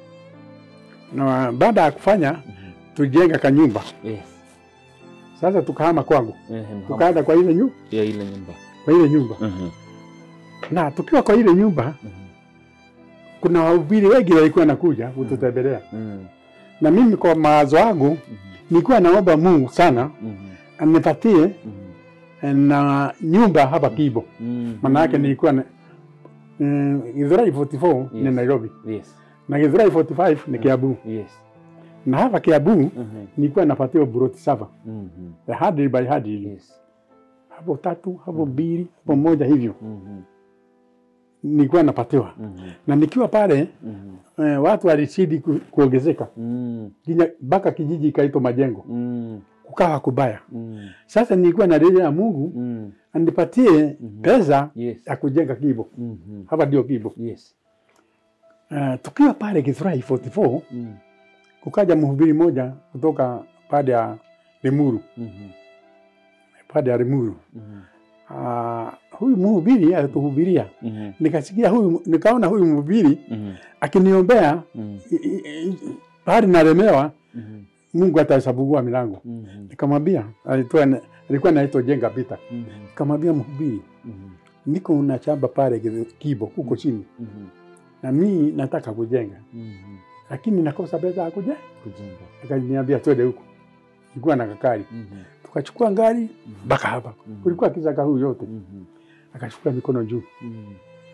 na baada ya kufanya Mhm. tujenga kanyumba. Yes. Sasa tukahama kwangu, Ehe. Mhama. tukaenda kwa ile nyumba, Ya ile nyumba. kwa ile nyumba Mhm. na tukiwa kwa ile nyumba, Mhm. kuna wahubiri wengi walikuwa nakuja kututembelea, Mhm. na mimi kwa mawazo yangu Mhm. nilikuwa naomba Mungu sana Mhm. anipatie Mhm. na nyumba hapa Kibo, Mhm. maana yake nilikuwa na mm, Githurai 44 ni Yes. Nairobi Yes. na Githurai 45 ni Kiambu, Yes. na hapa Kiambu Mhm. nilikuwa napatiwa buroti saba Mhm. ya hadri by hadri, Yes. hapo tatu hapo mbili hapo moja hivyo Mhm. nilikuwa napatiwa, Mhm. na nikiwa pale Mhm. eh, watu walizidi ku, kuongezeka Mhm. Kinya- mpaka kijiji ikaitwa Majengo, Mhm. kukawa kubaya. Mhm. Sasa nilikuwa na ya Mungu Mhm. anipatie Mhm. pesa Yes. ya kujenga Kibo, Mhm. hapa ndio Kibo. Yes. Uh, tukiwa pale Githurai 44 Mhm. kukaja mhubiri moja kutoka pande ya Limuru, Mhm. pande ya Limuru. Mhm. Uh, huyu mhubiri alituhubiria, Mhm. nikasikia huyu, nikaona huyu mhubiri Mhm. akiniombea Mhm. i- i- i- pahali nalemewa, Mhm. Mungu atafungua milango. Mhm. Nikamwambia, alitoa alikuwa naitwa Jenga Peter, Mhm. nikamwambia mhubiri, Mhm. niko na shamba pale Githu- Kibo huko chini, Mhm. na mimi nataka kujenga, Mhm. lakini nakosa pesa ya kujenga. Kujenga. Akaniambia twende huko, nilikuwa na kakari, Mhm. tukachukua gari Mhm. mpaka hapa, Mhm. kulikuwa kisaka huu yote, Mhm. akachukua mikono juu, Mhm.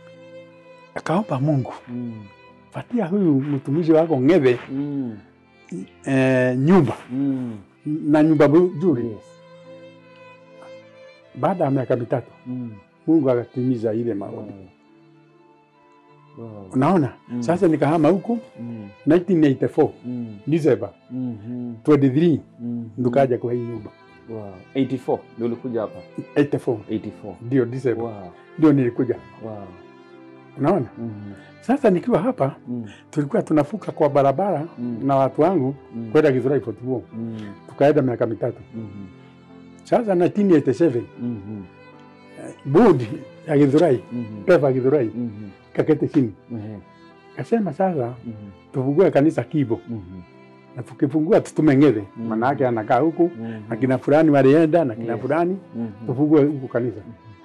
akaomba Mungu, Mhm. patia huyu mtumishi wako Ng'ethe Mhm. eh, nyumba Mhm. na nyumba nzuri. Yes. Baada ya miaka mitatu Mhm. Mungu akatimiza ile maombi. Wow. Wow. Unaona, Mm. sasa nikahama huku Mhm. 1984 Mhm. December Mhm. 23 Mhm. ndukaja kwa hii nyumba Wow. 84 ndio ulikuja hapa 84 84. ndio December Wow. ndio nilikuja. Wow. Unaona, Mhm. sasa nikiwa hapa Mhm. tulikuwa tunafuka kwa barabara Mm. na watu wangu Mhm. kwenda Githurai 44 Mhm. tukaenda miaka mitatu. Mhm. Sasa 1987 Mhm. board ya Githurai Mhm. pepa ya Githurai Mhm. kakete chini Mhm. kasema, sasa Mhm. tufungue kanisa Kibo Mhm. na tukifungua tutume Ng'ethe, Mm. manake anakaa huku Mhm. na kina fulani walienda na kina Yes. fulani Mhm. tufungue huku kanisa.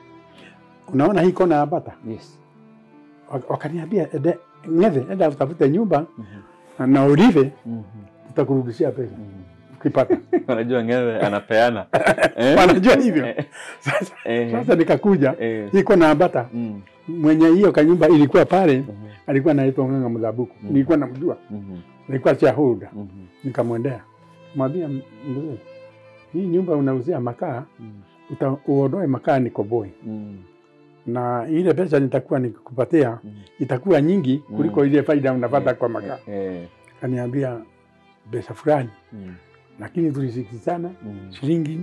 Unaona hii kona ya Bata, Yes. Wak- wakaniambia ende Ng'ethe, enda utafute nyumba Mhm. na- na ulive, Mhm. tutakurudishia pesa Mhm. ukipata. Unajua Ng'ethe anapeana. Eh? Wanajua hivyo. Eh, Sasa, eh, sasa nikakuja eh. hii kona ya Bata, Mhm. mwenye hiyo kanyumba ilikuwa pale, Mhm. alikuwa anaitwa Ng'ang'a Mdhabuku, Mm. nilikuwa namjua, Mhm. nilikuwa shareholder. Mhm. Nikamwendea mwambia, mzee, hii nyumba unauzia makaa, Mhm. uta- uondoe makaa nikoboe, Mhm. na ile pesa nitakuwa nikupatia Mhm. itakuwa nyingi kuliko Mm. ile faida unapata Eh, kwa makaa. eh, Kaniambia pesa fulani, mhm. lakini tulisikizana Mhm. shilingi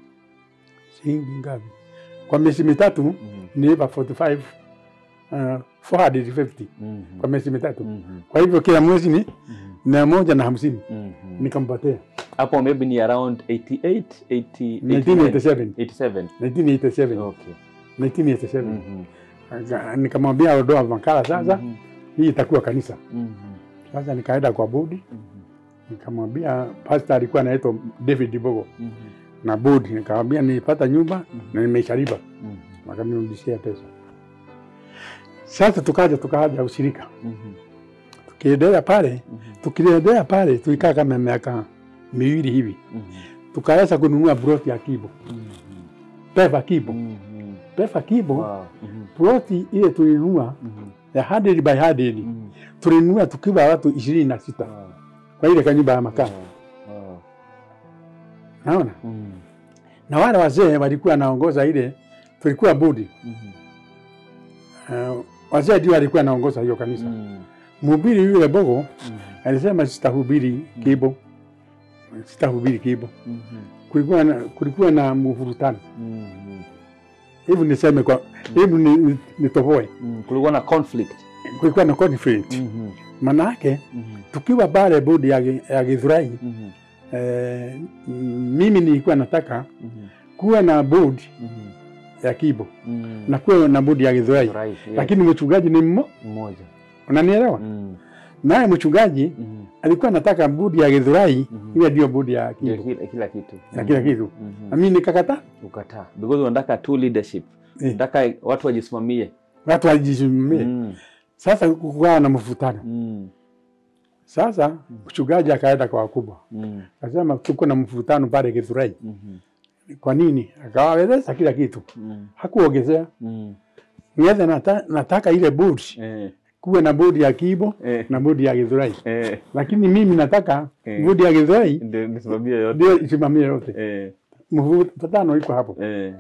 shilingi ngapi? Kwa miezi mitatu Mhm. nilipa 45 uh, 450 Mhm. kwa miezi mitatu. Mhm. Kwa hivyo kila mwezi ni Mhm. mia moja na hamsini Mhm. nikampatia hapo maybe ni around 88 80 1987 87 1987 okay 1987 Mhm. Aka- nikamwambia ondoa makala sasa, Mhm. hii itakuwa kanisa. Mhm. Sasa nikaenda kwa bodi Mhm. nikamwambia, pastor alikuwa anaitwa David Bogo Mhm. na bodi, nikamwambia nilipata nyumba Mhm. na nimeishalipa, Mhm. wakanirudishia pesa. Sasa tukaja tukaja ushirika, Mhm. tukiendelea pale Mhm. Tukiendelea pale tulikaa kama miaka miwili hivi, Mhm. tukaweza kununua ploti ya Kibo, Mhm. Peva Kibo, Mhm. Peva Kibo. Wow. Mhm. Ploti ile tulinunua Mhm. ya 100 by 100 Mhm. tulinunua tukiwa watu ishirini na sita Wow. kwa ile kanyumba ya makaa, Wow. Wow. naona Mhm. na wale wazee walikuwa naongoza ile, tulikuwa budi Mhm. uh, wazee ndio walikuwa naongoza hiyo kanisa. Mhm. Mhubiri yule Bogo Mhm. alisema sitahubiri Kibo, sitahubiri Kibo. Mhm. Kulikuwa na, kulikuwa na mvurutano Mhm. hivi, niseme kwa hivi ni, ni, nitoboe, Mhm. kulikuwa na conflict kulikuwa na conflict Mhm. manake Mhm. tukiwa pale bodi ya, Gi- ya Githurai Mhm. eh, mimi nilikuwa nataka Mhm. kuwa na bodi Mhm. ya Kibo Mhm. na kuwa na bodi ya Githurai, Right, yes. lakini mchungaji ni mmo, mmoja unanielewa? Mhm. Naye mchungaji Mhm. alikuwa anataka bodi ya Githurai Mhm. iwe ndio bodi ya Ndio Kibo kila, kila kitu na kila kitu, Mhm. na mimi nikakataa. ukataa because unataka tu leadership Eh, unataka watu wajisimamie watu wajisimamie. Mhm. Sasa kukawa na mvutano. Mhm. Sasa mchungaji akaenda kwa wakubwa Mhm. akasema, tuko na mvutano pale Githurai. Mhm. Kwa nini? Akawaeleza kila kitu, Mhm. hakuongezea. Mhm. Niweze nata, nataka ile bodi Eh. kuwe na bodi ya Kibo Eh. na bodi ya Githurai, Eh. lakini mimi nataka Eh. bodi ya Githurai ndio nisimamie yote ndio isimamie yote. Eh. Mvutano iko hapo, Eh.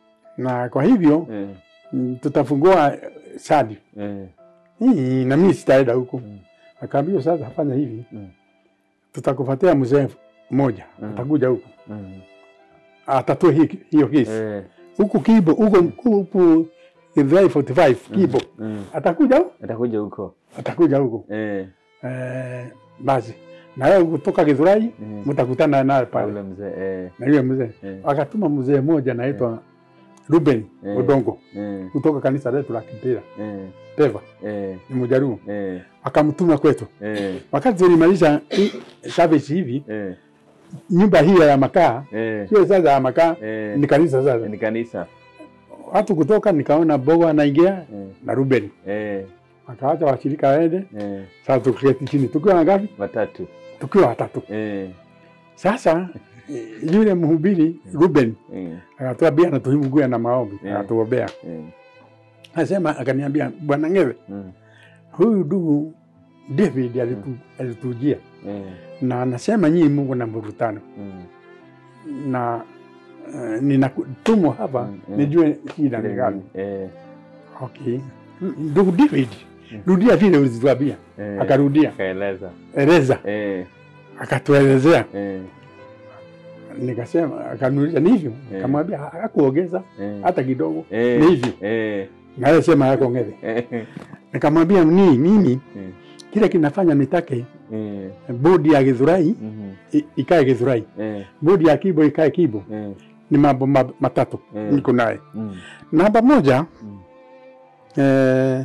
na kwa hivyo Eh. mm, tutafungua eh, sadi Eh. hii, na mimi sitaenda huko. Mm. Akaambiwa sasa, fanya hivi, Mm. tutakupatia mzee mmoja Mm. atakuja huku Mhm. atatue hi- hiyo kesi Eh. huku Kibo huko huku Githurai 45 Kibo Mhm. atakuja huku atakuja huko atakuja huku Eh. eh, basi na wewe kutoka Githurai Mhm. mtakutana naye Na pale yule mzee eh. na yule mzee Eh. akatuma mzee mmoja anaitwa Ruben Eh. Odongo Eh. kutoka kanisa letu la Kipira Eh. Peva Eh. ni Mjaruo Eh. akamtuma kwetu. Eh. Wakati tulimaliza hii service hivi, Eh. nyumba hii ya makaa Eh. sio sasa ya makaa, Eh. ni kanisa sasa. ni kanisa Watu kutoka nikaona Bogo anaingia Eh. na Ruben, Eh. akaacha washirika waende. Eh. Sasa tukiketi chini tukiwa wangapi? watatu Tukiwa watatu. Eh. Sasa eh, yule mhubiri Ruben Eh. akatuambia natuhimguya na maombi, Yeah. akatuombea. Eh. Asema akaniambia, bwana Ngewe, Mm. huyu ndugu David alitu, alitujia Eh. na anasema nyinyi Mungu na mvurutano Mm. na uh, ninatumwa hapa Mm, mm. nijue shida ni gani. Eh. Okay. Ndugu David, Mm. rudia vile ulituambia. Eh. Akarudia, akaeleza eleza, Eh. akatuelezea. Eh. Nikasema, akaniuliza ni hivyo? Eh. Akamwambia hakuongeza Eh. hata kidogo, Eh. ni hivyo. Eh. Na yeye sema hakuongeza. Eh. Nikamwambia ni mimi Eh. kile kinafanya nitake Eh. bodi ya Githurai Mhm. i- ikae Githurai, Eh. bodi ya Kibo ikae Kibo. Eh. Ni mambo ma- matatu Eh. niko naye. Mm. Namba moja Mm. eh,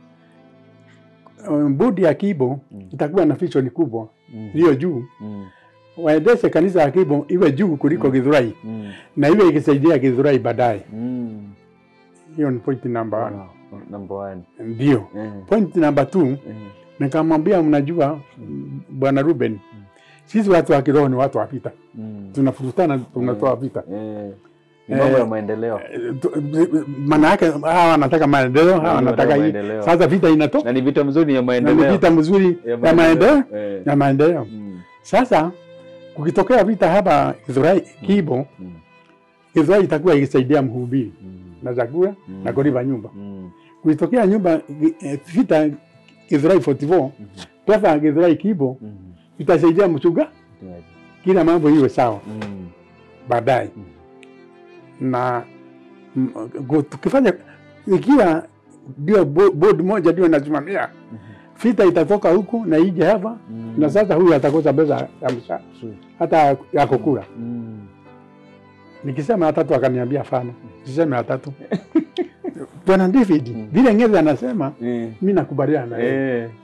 um, bodi ya Kibo Mm. itakuwa na vision kubwa Mm. iliyo juu, Mm. waendeshe kanisa ya Kibo iwe juu kuliko Mm. Githurai Mm. na iwe ikisaidia Githurai baadaye. Mm. Hiyo ni point number one. Wow. Number one. Ndio Eh. point number two, Eh. nikamwambia mnajua, bwana Ruben, sisi watu wa kiroho ni watu wa vita, Mm. tunafurutana, tunatoa vita Eh. Ni mambo ya Eh, maendeleo Eh, tu- maana yake hawa wanataka maendeleo, hawa Ndio, wanataka hii. maendeleo. Sasa vita inatoka na ni vita mzuri ya na ni maendeleo vita mzuri ya maendeleo Eh. ya maendeleo. Mm. Sasa kukitokea vita hapa Githurai Kibo, Mm. Githurai itakuwa ikisaidia mhubiri Mm. na chakula Mm. na kulipa nyumba. Mm. Kukitokea nyumba eh, vita Githurai 44 Mhm. pesa Githurai Kibo Mm. itasaidia mchunga, Mchungaji. kila mambo iwe sawa Mm. baadaye Mm. na mm, gu- tukifanya ikiwa ndio bo- board moja ndio inasimamia Mhm. vita itatoka huku na ije hapa Mm. na sasa huyu atakosa pesa ya mshahara True. hata ya kukula. Mm. Nikisema ya tatu akaniambia hapana, siseme ya tatu. Bwana David, Mm. vile Ngezi anasema Eh. mi nakubaliana na yeye, Eh.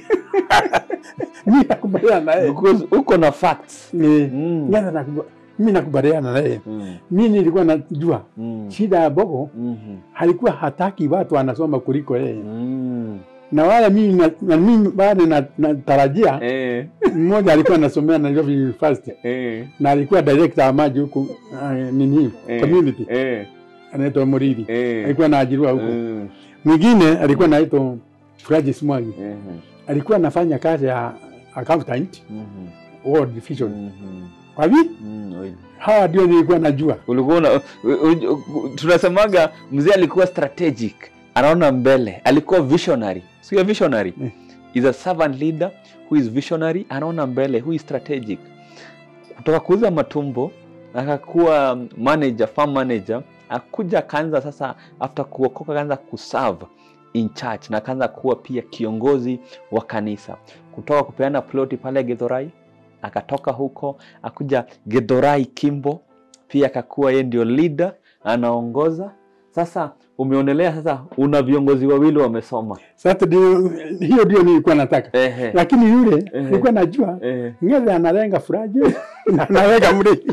mi nakubaliana na yeye Because uko na facts Ni- Mm. Ngezi anakuba- mi nakubaliana na yeye. Mm. Mi nilikuwa najua Mm. shida ya Bogo Mhm. halikuwa hataki watu wanasoma kuliko yeye, Mm. na wale mimi na, na mimi bado na- natarajia Eh, mmoja alikuwa anasomea Nairobi University eh, na alikuwa director wa maji huku uh, nini eh, community eh, anaitwa Muridi eh, alikuwa anaajiriwa huko mm, mwingine alikuwa anaitwa Francis Mwangi eh, alikuwa anafanya kazi ya accountant mhm, World Division mhm, kwa hivi mm, oi. hawa ndio nilikuwa najua ulikuwa una, u- u- u- tunasemaga mzee alikuwa strategic anaona mbele alikuwa visionary sio visionary Eh. is a servant leader who is visionary anaona mbele who is strategic kutoka kuuza matumbo akakuwa manager farm manager akuja akaanza sasa after kuokoka akaanza kuserve in church na akaanza kuwa pia kiongozi wa kanisa kutoka kupeana ploti pale gedhorai akatoka huko akuja gedhorai kimbo pia akakuwa yeye ndio leader anaongoza sasa umeonelea sasa una viongozi wawili wamesoma sasa ndio hiyo ndio nilikuwa nataka Ehe. lakini yule Ehe. nilikuwa najua Ehe. ngeze analenga furaje na analenga Muridi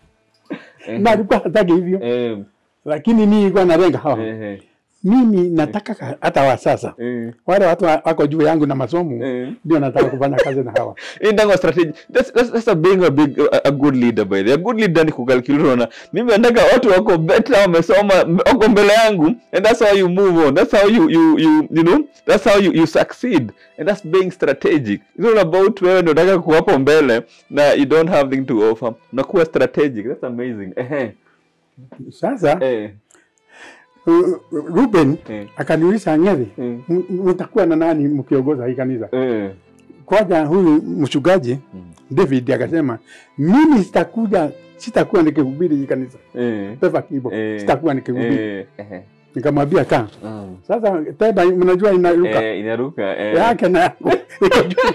Ehe. na alikuwa hataki hivyo Eh, lakini mimi nilikuwa nalenga hawa ehe. mimi nataka ka- hata wa sasa Eh, wale watu wa- wako juu yangu na masomo eh. ndio nataka kufanya kazi na hawa Hii ndio strategy. That's, that's, that's a being a big a, a good leader by the way. A good leader ni kukalculate unaona. Mimi nataka watu wako better wamesoma wako mbele yangu and that's how you move on. That's how you you you you know, that's how you you succeed. And that's being strategic. It's not about wewe ndio unataka kuwa hapo mbele na you don't have thing to offer. Unakuwa strategic. That's amazing. Ehe. sasa Eh. uh, Ruben Eh. akaniuliza Ng'ethe, Mm. m- mtakuwa na nani mkiongoza hii kanisa? Eh. Kwanza huyu mchungaji Mm. David akasema mimi sitakuja, sitakuwa nikihubiri hii kanisa Eh. Peva Kibo, Eh. sitakuwa nikihubiri. Eh. Ehe. Nikamwambia kaa. Mm. Sasa teba, mnajua inaruka Eh, inaruka. Eh. yake na yangu iko juu.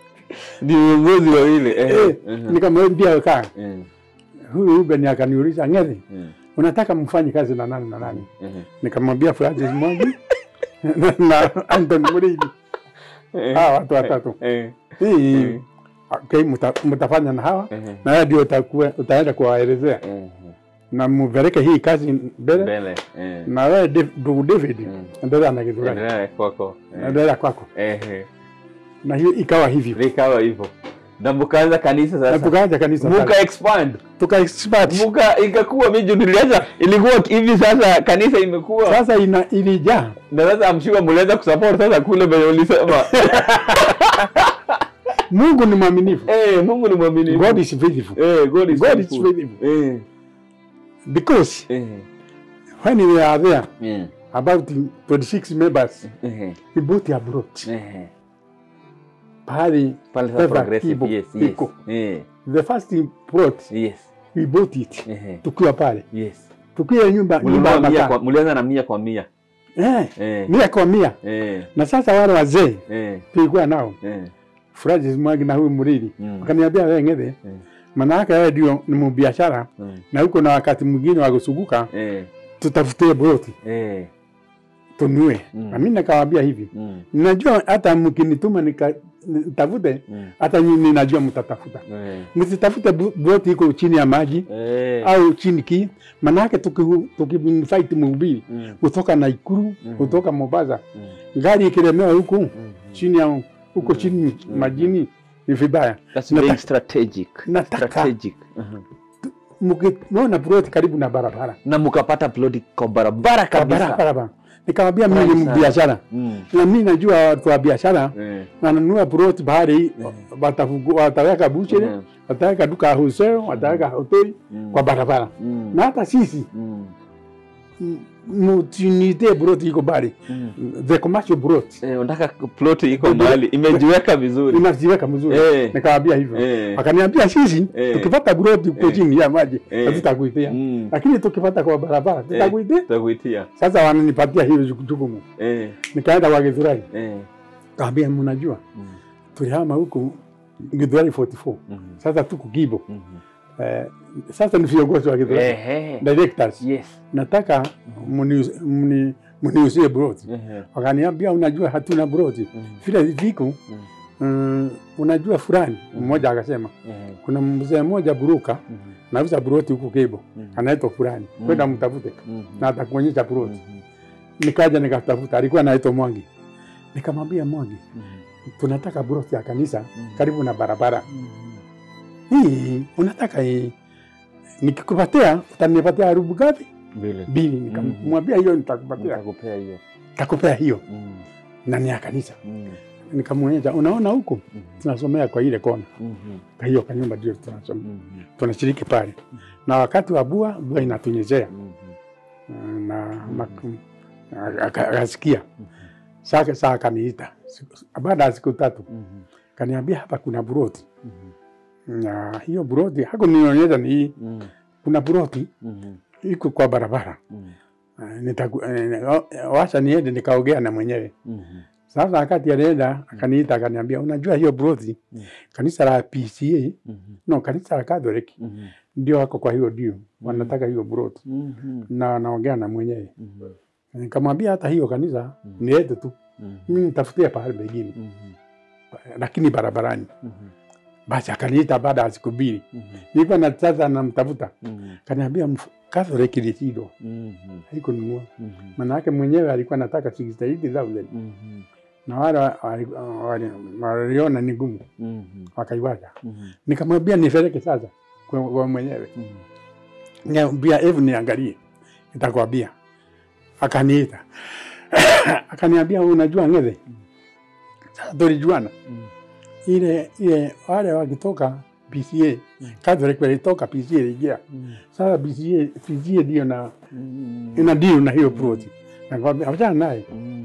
Ni viongozi wawili. Eh. Eh, Mhm. Nikamwambia kaa. Eh. Huyu Ruben akaniuliza Ng'ethe, Eh. unataka mfanye kazi na nani na nani? Eh. Nikamwambia Francis Mwangi na, na Anthony Muridi. Eh. Hawa watu watatu. Eh. Hii Eh. okay, mta, mtafanya na hawa Eh. na wewe ndio utakuwa utaenda kuwaelezea Eh. na mupeleke hii kazi mbele Mbele. Eh. na wewe Dave- ndugu David Mm. endelea na kitu gani, Endelea kwako. Eh. endelea kwako, Eh. na hiyo ikawa hivyo, Likawa hivyo. Na mkaanza kanisa na sasa. tukaanza kanisa Muka pale. expand. tuka expert Muka ikakuwa miji nilianza ilikuwa hivi sasa kanisa imekuwa sasa ina ilijaa na sasa amshiwa mliweza kusupport sasa kule venye ulisema. Mungu ni mwaminifu, Eh, Mungu ni mwaminifu. God is faithful Eh, God is God is faithful. faithful Eh. because Eh. when we are there Eh. about 26 members Eh. we bought abroad Eh. pahali Pale sasa Pesa progressive. ipo, Yes, yes. iko. Eh. the first plot Yes. we bought it Eh. tukiwa pale Yes. tukiwa nyumba nyumba ya Mlinunua mia makaa kwa mlianza na mia kwa mia. eh, Eh. mia kwa mia Eh. na sasa wale wazee Eh. tulikuwa nao Eh. Francis Mwangi na huyu Muridi Mm. wakaniambia wewe Ng'ethe, Mm. manake wewe ndio ni mbiashara Mm. na huko na wakati mwingine wa kusuguka, Eh. tutafutie broti Eh. tunue. Mm. Na mimi nikawaambia hivi, Mm. najua hata mkinituma nika nitafute, Mm. hata nyinyi ninajua mtatafuta. Eh. Msitafute bu- broti iko chini ya maji Eh. au chini ki, manake tuki- tukimfight mhubiri Mm. kutoka Naikuru Mm. kutoka Mombasa, Mm. gari ikilemewa huku Mm. chini ya huko chini Mm. majini ni vibaya. That's Nataka- being strategic. nataka- Strategic. Mhm. Mkiona broti karibu na barabara Na mkapata ploti kwa barabara kwa kabisa. barabara, nikamwambia mimi Right ni sana. biashara Mm. na mimi najua watu wa biashara Eh. wananunua plot bahari, watafugu- wataweka buchere, Mhm. wataweka duka ya wholesale, wataweka hoteli Mm. kwa barabara. Mm. Na hata sisi Mm. mtunite plot iko bahari, Mm. the commercial plot Eh, unataka ploti iko Ndio. mahali imejiweka vizuri. inajiweka mzuri. Eh. Nikawaambia hivyo, Eh. wakaniambia sisi Eh. tukipata plot uko Eh. chini ya maji Eh. hatutakuitia, Mm. lakini tukipata kwa barabara tutakuitia. Tutakuitia. Sasa wananipatia hiyo jukumu, Eh. nikaenda kwa Githurai, Eh. kaambia mnajua Mm. tulihama huku Githurai 44 Mhm. sasa tuko Kibo. Mhm. Eh, sasa ni viongozi wa Githurai Ehe. directors, Yes. nataka mni- mni- mniuzie broti. Ehe. Wakaniambia unajua hatuna broti Mhm. vile viko Mhm. mm, unajua fulani. Mmoja akasema Ehe. kuna mzee mmoja buruka Mhm. nauza broti huko Kibo Mhm. anaitwa fulani, Mhm. kwenda mtafute Mhm. na atakuonyesha broti. Mhm. Nikaja nikatafuta, alikuwa anaitwa Mwangi. Nikamwambia Mwangi, Mhm. tunataka buroti ya kanisa Mhm. karibu na barabara Mhm. hii, unataka hii, nikikupatia utanipatia rubu ngapi? Vile. Mbili. Nikamwambia hiyo nitakupatia, Nitakupea hiyo. nitakupea hiyo Mhm. na ni ya kanisa. Mhm. Nikamwonyesha, unaona huku Mhm. tunasomea kwa ile kona, Mhm. kwa hiyo kanyumba ndio tunasoma, Mhm. tunashiriki pale, na wakati wa bua bua inatunyeshea Mhm. na maku- aka- akasikia Mhm. sasa, saa akaniita Siku- baada ya siku tatu, Mhm. kaniambia hapa kuna buroti, Mhm. na hiyo buroti hakunionyesha ni hii, Mhm. kuna buroti Mhm. iko kwa barabara Mhm. Eh, nitaku- eh, eh, wacha niende nikaongea na mwenyewe. Mhm. Sasa wakati anaenda akaniita akaniambia, unajua hiyo buroti Mm. kanisa la PCA Mhm. no, kanisa la Catholic Mhm. ndio wako kwa hiyo dio, wanataka hiyo buroti Mhm. na naongea na mwenyewe. Mhm. Nikamwambia hata hiyo kanisa Mm. ni yetu tu, Mhm. mimi nitafutia pahali pengine, Mhm. lakini barabarani. Mhm. Basi akaniita baada ya siku mbili, Mhm. nilikuwa na sasa namtafuta, Mhm. kaniambia mf- Catholic ilishindwa, Mhm. haikununua Mhm. manake mwenyewe alikuwa anataka 68,000 Mhm. na wale wa- wali- wali- waliona ni ngumu Mhm. wakaiwacha. Mhm. Nikamwambia nipeleke sasa kwa, kwa mwenyewe, Mhm. niambia hebu niangalie, nitakwambia. Akaniita akaniambia, unajua Ng'ethe, sasa tulijuana Mhm. ile ile wale wakitoka PCA Mm. Catholic walitoka PCA ingia Mhm. sasa PCA PCA ndio na Mhm. ina deal na hiyo plot. Nakwambia achana naye, Mhm.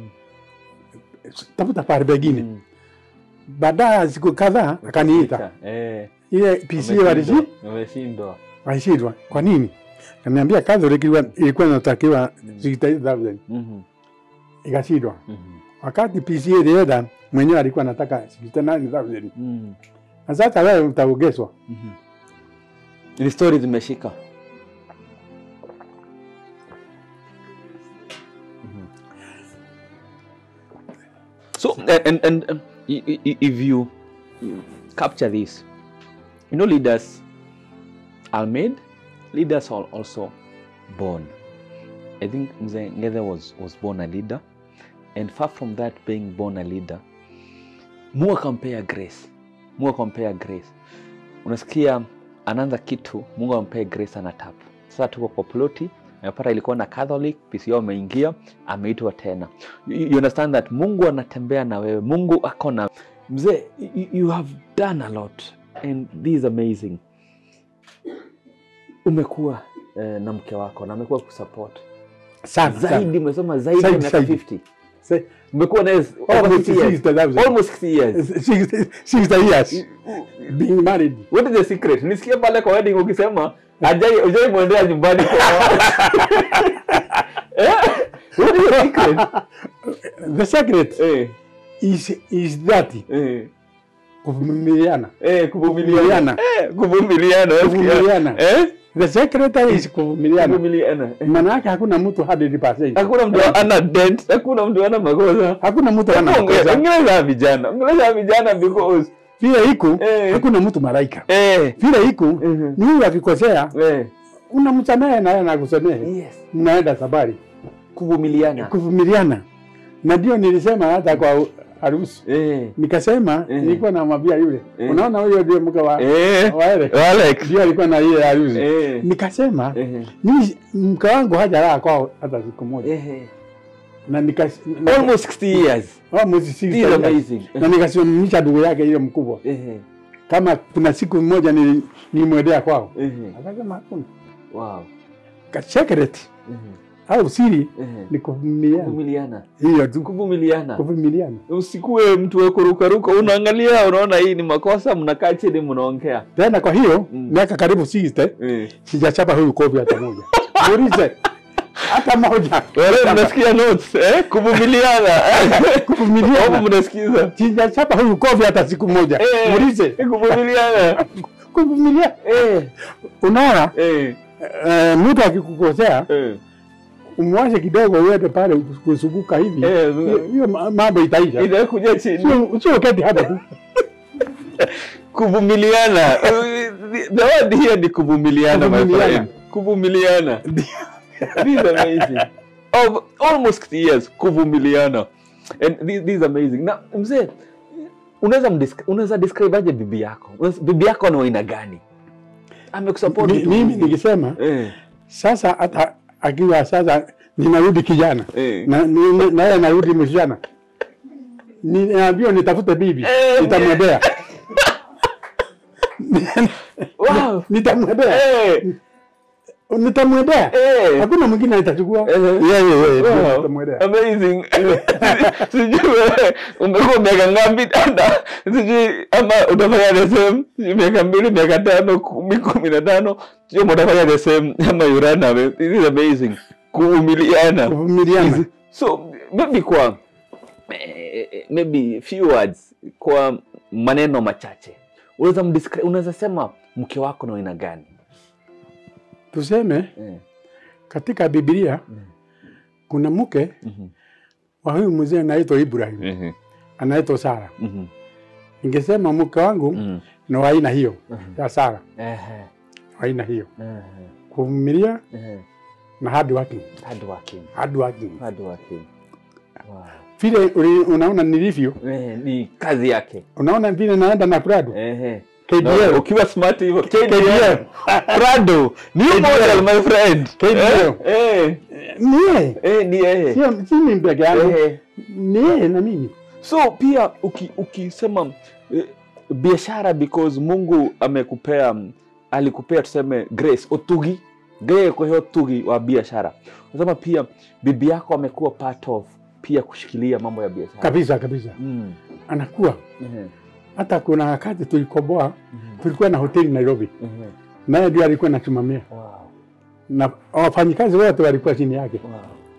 tafuta pahali pengine. Mhm. Baadaye ya siku kadhaa akaniita Eh. ile PCA walishi Wameshindwa. walishindwa. Kwa nini? Kaniambia Catholic ilikuwa- ilikuwa inatakiwa Mm. 68,000 Mhm. ikashindwa. Mhm. Wakati PCA ilienda mwenyewe alikuwa anataka 69,000 Mhm. na sasa wewe utaongezwa. Mhm. Ni story zimeshika. Mhm. So and and, and um, i- i- i- if you, you capture this, you know leaders are made, leaders are also born. I think Mzee Ng'ethe was was born a leader, and far from that being born a leader, Mungu akampea grace. Mungu akampea grace. Unasikia anaanza kitu, Mungu ampea grace ana tap. Sasa tuko kwa ploti, amepata ilikuwa na Catholic, PCO ameingia, ameitwa tena. You, you understand that Mungu anatembea na wewe. Mungu ako na mzee, you, you have done a lot and this is amazing. Umekuwa eh, na mke wako na amekuwa kusupport Sana sana. zaidi, umesoma zaidi ya Zaidi, miaka zaidi. 50 Say, umekuwa naye over Almost 60 years. 60,000. almost 60 years 60 60 years being married. what is the secret nisikie pale kwa wedding ukisema ajai ujai mwendea nyumbani kwa Eh? what is the secret The secret eh is is that eh kuvumiliana. eh kuvumiliana eh kuvumiliana unasikia? Kuvumiliana. eh The secret is kuvumiliana. kuvumiliana eh. Maana yake hakuna mtu 100%. hakuna mtu ana dent hakuna mtu ana makosa Hakuna mtu ana makosa. ongeleza vijana ongeleza vijana because Vile iko Eh. hakuna mtu malaika. eh Vile iko Mhm. ni huyu akikosea eh unamsamehe na yeye anakusamehe. yes Mnaenda safari. kuvumiliana Kuvumiliana. Na ndio nilisema hata kwa harusi. eh Nikasema Eh. nilikuwa namwambia yule. Eh. Unaona huyo ndio mke wa eh wa Eric. Alex Ndio alikuwa na ile harusi. eh Nikasema eh mimi mke wangu hajalala kwao hata siku moja. eh Na nikas na- almost 60 years almost six This is years. amazing Na nikasimamisha ndugu yake ile mkubwa. eh Kama kuna siku moja ni nimwendea kwao. eh Akasema hakuna. wow Ka secret eh au siri eh ni kuvumiliana. kuvumiliana Hiyo tu kuvumiliana kuvumiliana. usikuwe mtu wa kurukaruka unaangalia unaona hii ni makosa mnakaa chini mnaongea Tena kwa hiyo Mm. miaka karibu 60 eh sijachapa huyu kofi hata moja. Muulize hata moja. wale mnasikia notes eh kuvumiliana hapo Kuvumiliana. mnasikiza Sijachapa huyu kofi hata siku moja. Eh. Muulize kuvumiliana kuvumilia. eh Unaona eh eh, mtu akikukosea eh umwache kidogo uende pale kusuguka hivi. Eh, Hiyo- Hiyo ma- mambo itaisha. inakuja chini Sio sio keti hapa tu. kuvumiliana the word here ni kuvumiliana my Kuvumiliana. friend kuvumiliana this is amazing of almost 60 years kuvumiliana And this, this is amazing. Na mzee, unaweza mdescri- unaweza describe aje bibi yako? Unaweza- Bibi yako ni wa aina gani? Amekusupport Mi- vitu mimi vingi. nikisema Eh, sasa hata akiwa sasa ninarudi kijana eh. na ni- ni- naye narudi msichana, ninaambiwa nitafute bibi, Eh, nitamwendea Wow. nitamwendea Eh, nitamwendea, eh. hakuna mwingine atachukua Eh. yeye, yeye Wow, nitamwendea. amazing. Sijui wewe umekuwa miaka ngapi dada? Sijui ama utafanya the same sijui miaka mbili, miaka tano, kumi, kumi na tano, sio utafanya the same ama you run away. This is amazing. Kuumiliana. Kuvumiliana. So maybe kwa eh, maybe few words kwa maneno machache. Unaweza mdescri- unaweza sema mke wako ni wa aina gani? Tuseme Eh. katika Biblia Mm. kuna mke Mhm. wa huyu mzee anaitwa Ibrahim, Mhm. anaitwa Sara. Mhm. Ningesema mke wangu Mhm. ni wa aina hiyo Mhm. ya Sara, Ehe. wa aina hiyo, Ehe. kuvumilia Ehe. na hard working, Hard working. hard working. Hard working. Wow. Vile uli- unaona nilivyo, Eh, ni kazi yake. unaona vile naenda na Prado Ehe. KDL. Na ukiwa smart hivyo KDL. KDL. Prado. New KDL. model my friend. KDL. Eh. Eh. ni yeye, Eh, ni yeye. sio si mimi peke yangu, Eh. ni yeye na mimi. So pia uki, ukisema eh, biashara because Mungu amekupea mm, alikupea tuseme grace otugi grace kwa hiyo tugi wa biashara. Unasema pia bibi yako amekuwa part of pia kushikilia mambo ya biashara. Kabisa kabisa, Mm. anakuwa Ehe. hata kuna wakati tulikoboa, Mhm. tulikuwa na hoteli Nairobi, Ehe. naye ndio alikuwa anasimamia Wow. na wafanyikazi wote walikuwa chini yake. Wow.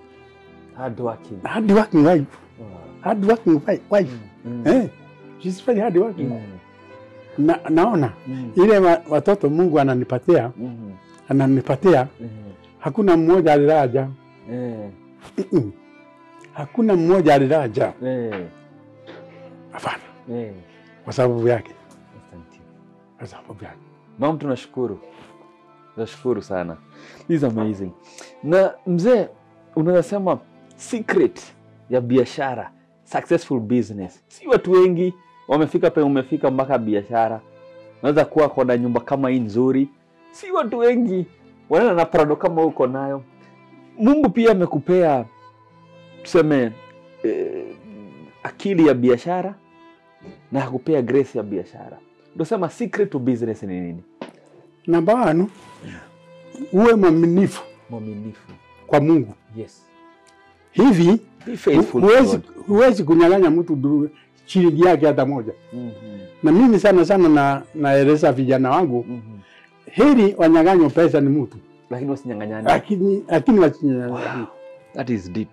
Hard working. Hard working wife, Wow. hard working wi- wife. Mm. Eh, she's very hard working. Mm. Na, naona Mm. ile wa, watoto Mungu ananipatia Mhm. ananipatia, Ehe. hakuna mmoja aliraja. Eh. Mm-mm. Hakuna mmoja aliraja, Eh. hapana, Eh. kwa sababu yake, Asante. kwa sababu yake. Mam, tunashukuru, tunashukuru sana. This is amazing. Na mzee, unaweza sema secret ya biashara, successful business, si watu wengi wamefika pe umefika mpaka biashara. Unaweza kuwa kona nyumba kama hii nzuri, si watu wengi wanaenda na prado kama uko nayo. Mungu pia amekupea tuseme eh, akili ya biashara na akupea grace ya biashara. Ndio sema secret to business ni nini? Namba wanu, uwe mwaminifu Mwaminifu. kwa Mungu. Yes. Hivi Be faithful to huwezi God. huwezi kunyang'anya mtu du- shilingi yake hata moja. Mhm. Na mimi sana sana na naeleza vijana wangu, Mhm. heri wanyang'anywe pesa ni mtu, Lakini wasinyang'anyane. lakini lakini wasinyang'anye. That is deep.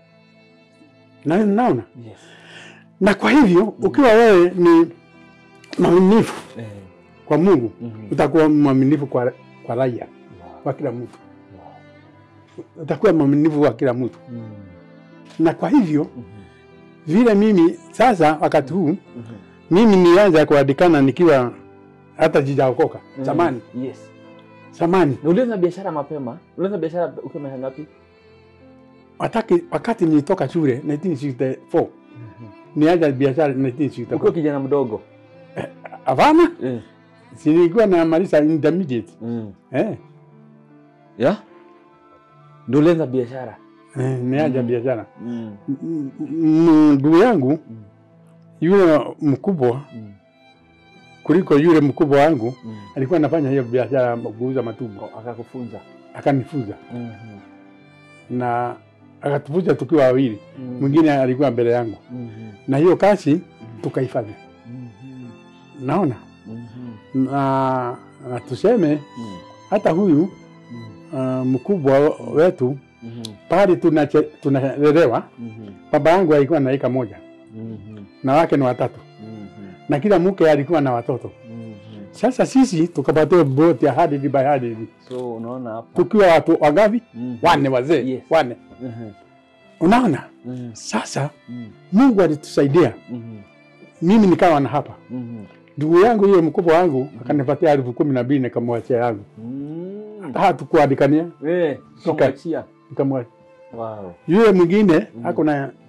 Na naona Yes. na kwa hivyo ukiwa wewe ni mwaminifu Eh. kwa Mungu Mhm. utakuwa mwaminifu kwa, kwa raia Wow. kwa kila mtu, Wow. utakuwa mwaminifu kwa kila mtu. Mhm. Na kwa hivyo Mhm. vile mimi sasa wakati huu Mhm. mimi nilianza kuandikana nikiwa hata sijaokoka Mhm. zamani Yes. zamani, Na ulianza biashara mapema? Ulianza biashara ukiwa miaka ngapi? wakati, wakati nilitoka shule 1964 nianza biashara 1964. Ukiwa kijana mdogo. Hapana, Eh. si nilikuwa namaliza intermediate Mm. eh, Yeah? Ndio ulianza biashara. eh, nianza Mhm. biashara. Mm. M- m- Ndugu yangu Mm. yule mkubwa Mm. kuliko yule mkubwa wangu Mm. alikuwa anafanya hiyo biashara ya kuuza matumbo, Oh, Akakufunza. akanifunza Mhm. na akatufunza tukiwa wawili, Mhm. mwingine alikuwa mbele yangu, Mhm. na hiyo kazi tukaifanya. Mhm. Naona Mhm. na, na tuseme Mm. hata huyu Mm. uh, mkubwa wetu Mhm. pale tunache- tunalelewa, Mhm. baba yangu alikuwa na eka moja Mhm. na wake ni watatu, Mhm. na kila mke alikuwa na watoto. Mhm. Sasa sisi tukapatiwa boti ya hadithi by hadithi, So unaona hapa. tukiwa watu wangapi? Mhm. Wane wazee Yes. wane. Mhm. Unaona, Mhm. sasa Mhm. Mungu alitusaidia, Mhm. mimi nikawa na hapa. Mhm. Ndugu yangu yule mkubwa wangu akanipatia elfu kumi na mbili nikamwachia yangu, Mm. hata hatukuandikania, Eh, Shika. ukamwachia. nikamwachia Wow. yule mwingine Mhm. ako na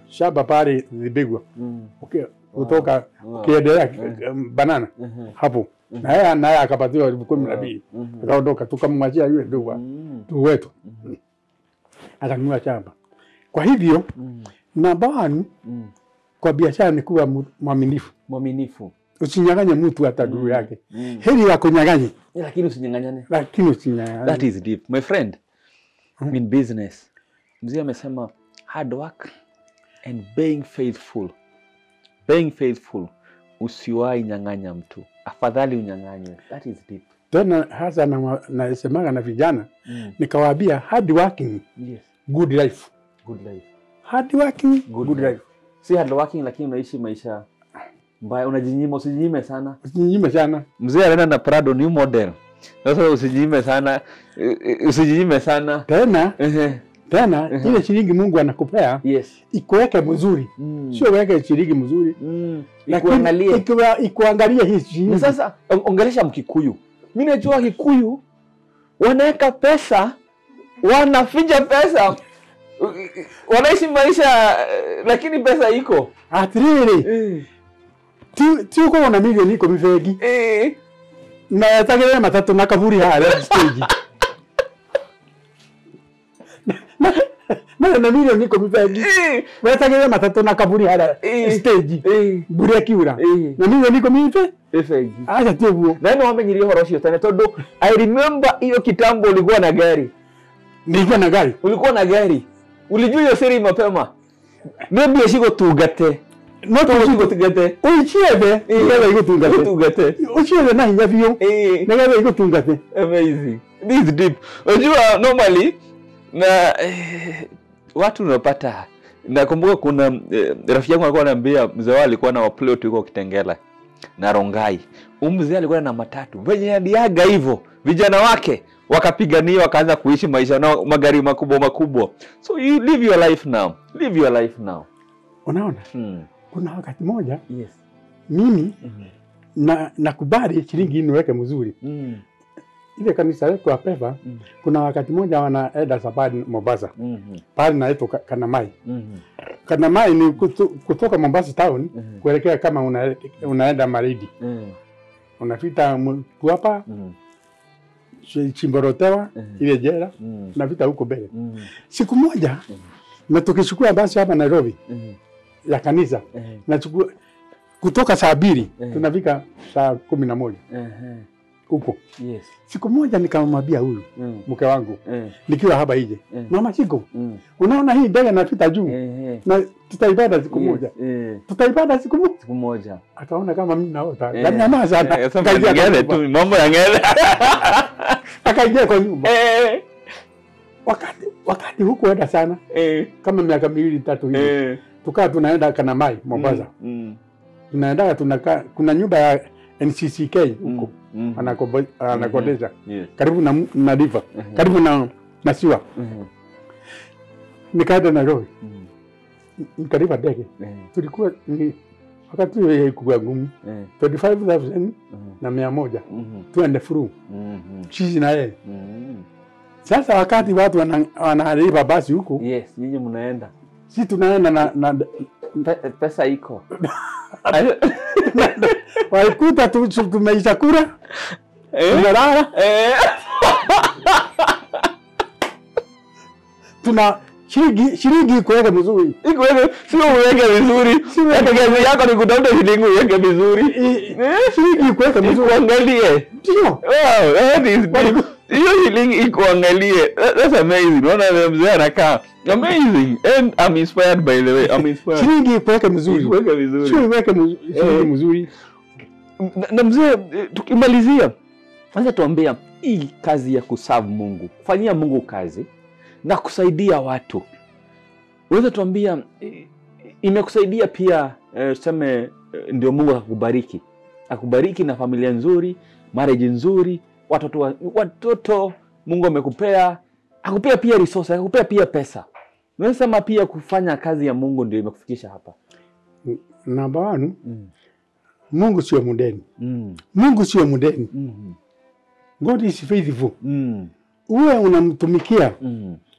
shamba pale Zibigwa Mm. uki- kutoka Wow. ukiendelea Mm. banana Mhm. hapo na yeye naye akapatiwa elfu kumi na Wow. mbili Mhm. akaondoka, tukamwachia yule ndugu wa- Mm. ndugu wetu akanunua shamba. Kwa hivyo Mm. namba one Mm. kwa biashara ni kuwa mu- mwaminifu, Mwaminifu. usinyang'anye mtu hata ndugu yake. Mm. Heri akunyang'anye, Eh, Lakini usinyang'anyane. lakini usinyang'anye. That is deep. My friend, Mhm. in business, mzee amesema hard work and being faithful. Being faithful. Usiwahi nyang'anya mtu. Afadhali unyang'anywe. That is deep. Tena hasa na- nasemaga na vijana Mm. nikawaambia, hard working Yes. good life, Good life. hard working Good good, life. life. Si hard working lakini unaishi maisha mbaya, unajinyima, usijinyime sana. Usinyime sana Mzee anaenda na Prado new model. Sasa usijinyime sana, eh, eh, usijinyime sana. tena Ehe. tena, Mhm. ile shilingi Mungu anakupea Yes. ikuweke mzuri, Mm. sio weke shilingi mzuri, Mm. lakini Ikuangalie. ikiwa- ikuangalia hii Na shilingi sasa on- ongelesha Mkikuyu. Mi najua Kikuyu wanaweka pesa, wanaficha pesa, wanaishi maisha eh, lakini pesa iko atiriri Eh, ti ti uko na milioni iko mifegi eh. na yatagire matatu na kaburi haya stage na na milioni iko mifegi Eh, wetagire matatu na kaburi haya Eh. stage eh, mburi akiura eh. na milioni iko mife Efegi. acha ti uguo na ino wamenyirie horo ucio tene tondu i remember hiyo kitambo ulikuwa na gari nilikuwa na gari ulikuwa na gari ulijua hiyo siri mapema maybe icigutungate no tu cigutungate uchiethe nigetha igutungate gutungate uchiethe na hinya biũ nigetha igutungate amazing this is deep unajua normally na eh, watu unapata nakumbuka kuna eh, rafiki yangu alikuwa anaambia mzee wao alikuwa na waplot huko Kitengela na Rongai. Huyu mzee alikuwa na matatu venye aliaga hivyo, vijana wake wakapigania wakaanza kuishi maisha nao magari makubwa makubwa. So you live your life now, live your life now. unaona Hmm. kuna wakati moja Yes. mimi Mhm. na nakubali shilingi niweke mzuri Mm. ile kanisa letu apeva Mm. kuna wakati moja wanaenda safari Mombasa Mhm. pale naitwa Ka- Kanamai. Mhm. Kanamai ni kutu, kutoka Mombasa town Mhm. kuelekea kama una, unaenda Maridi, Mhm. unapita Mtwapa, Mhm. Chi- Chimborotewa Mhm. ile jela, Mhm. unapita huko mbele. Mhm. Siku moja Mhm. na tukichukua basi hapa Nairobi Mhm. ya kanisa Eh. nachukua kutoka saa mbili Mhm. tunafika saa kumi na moja Eh. huko. Yes. Siku moja nikamwambia huyu Mm. mke wangu Eh. nikiwa hapa nje, Eh. mama Chiko, Mm. unaona hii ndege inapita juu Eh. na tutaibada siku Yes. moja, Eh. tutaibada siku moja. Siku moja. Akaona kama mimi naota, Eh. kaniamaa sana, Eh, sasa akaingia kwa ngele nyumba. tu mambo ya ngele. akaingia kwa nyumba. Eh. Wakati wakati hukuenda sana, Eh. kama miaka miwili tatu hivi, Eh. tukaa tunaenda Kanamai Mombasa, Mm. tunaenda tunakaa, kuna nyumba ya NCCK Mm. huko Mm. anakobo- anakodesha Yes. karibu na, na river Mhm. karibu na na siwa. Mhm. Nikaenda Nairobi, Mhm. nikalipa ndege, Eh. tulikuwa ni wakati huo ilikuwa gumu Eh. 25,000 Mhm. na mia moja Mhm. tuende through Mhm. sisi na yeye. Mhm. Sasa wakati watu wana- wanalipa basi huku, Yes, nyinyi mnaenda. si tunaenda na, na Pe- pesa iko. walikuta tu, tu- tumeisha kura Eh. tumelala, Eh. tuna shilingi shilingi kuweka mzuri Iko hivyo, sio uweke vizuri. Sio Hata kazi yako ni kutafuta shilingi uweke vizuri. I- shilingi kuweka mzuri Ikuangalie. ndio Wow, that is deep. Hiyo shilingi ikuangalie. That- That's amazing. Unaona vile mzee anakaa. Amazing. And I'm inspired by the way. I'm inspired. shilingi kuweka mzuri Ikuweke vizuri. sio iweke mzuri shilingi Eh. mzuri na, na mzee eh, tukimalizia anza tuambia hii kazi ya kuserve mungu kufanyia mungu kazi na kusaidia watu unaweza tuambia eh, imekusaidia pia eh, tuseme eh, ndio mungu akakubariki akubariki na familia nzuri marriage nzuri watoto wa- watoto mungu amekupea akupea pia resources akupea pia pesa unaweza sema pia kufanya kazi ya mungu ndio imekufikisha hapa namba one mm. Mungu sio mdeni Mm. Mungu sio mdeni Mm. God is faithful Mm. uwe unamtumikia Mm.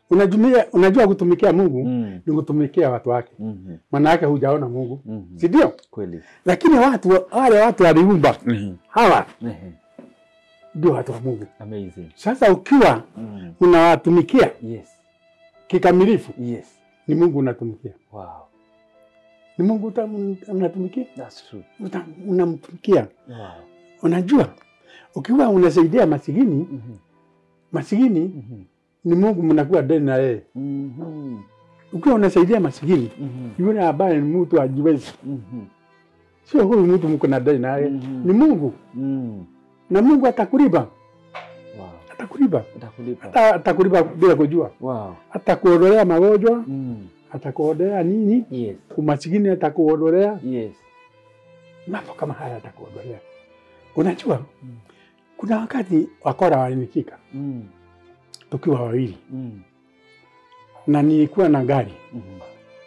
unajumia, unajua kutumikia Mungu Mm. ni kutumikia watu wake, Mhm. maana yake hujaona Mungu, Mhm. si ndio? Kweli. Lakini watu wale watu waliumba Mhm. hawa Ehe. ndio watu wa Mungu. Amazing. Sasa ukiwa Mm. unawatumikia Yes. kikamilifu, Yes. ni Mungu unatumikia, Wow. ni Mungu uta- unatumikia, That's true. uta- unamtumikia. Wow. Unajua, ukiwa unasaidia masikini, Mhm. masikini Mhm. ni Mungu mnakuwa deni na yeye. Mhm. Ukiwa unasaidia masikini, Mhm. yule ambaye ni mtu ajiwezi, Mhm. sio huyu mtu mko na deni na yeye, Mhm. ni Mungu, Mm. na Mungu atakulipa, Wow. atakulipa, Atakulipa. Ata- atakulipa bila kujua, Wow. atakuondolea magonjwa, Mm. atakuondolea nini, Yes. umasikini atakuondolea, Yes. mambo kama haya atakuondolea. Unajua, Mm. kuna wakati wakora walinishika Mm. tukiwa wawili, Mm. na nilikuwa na gari Mhm.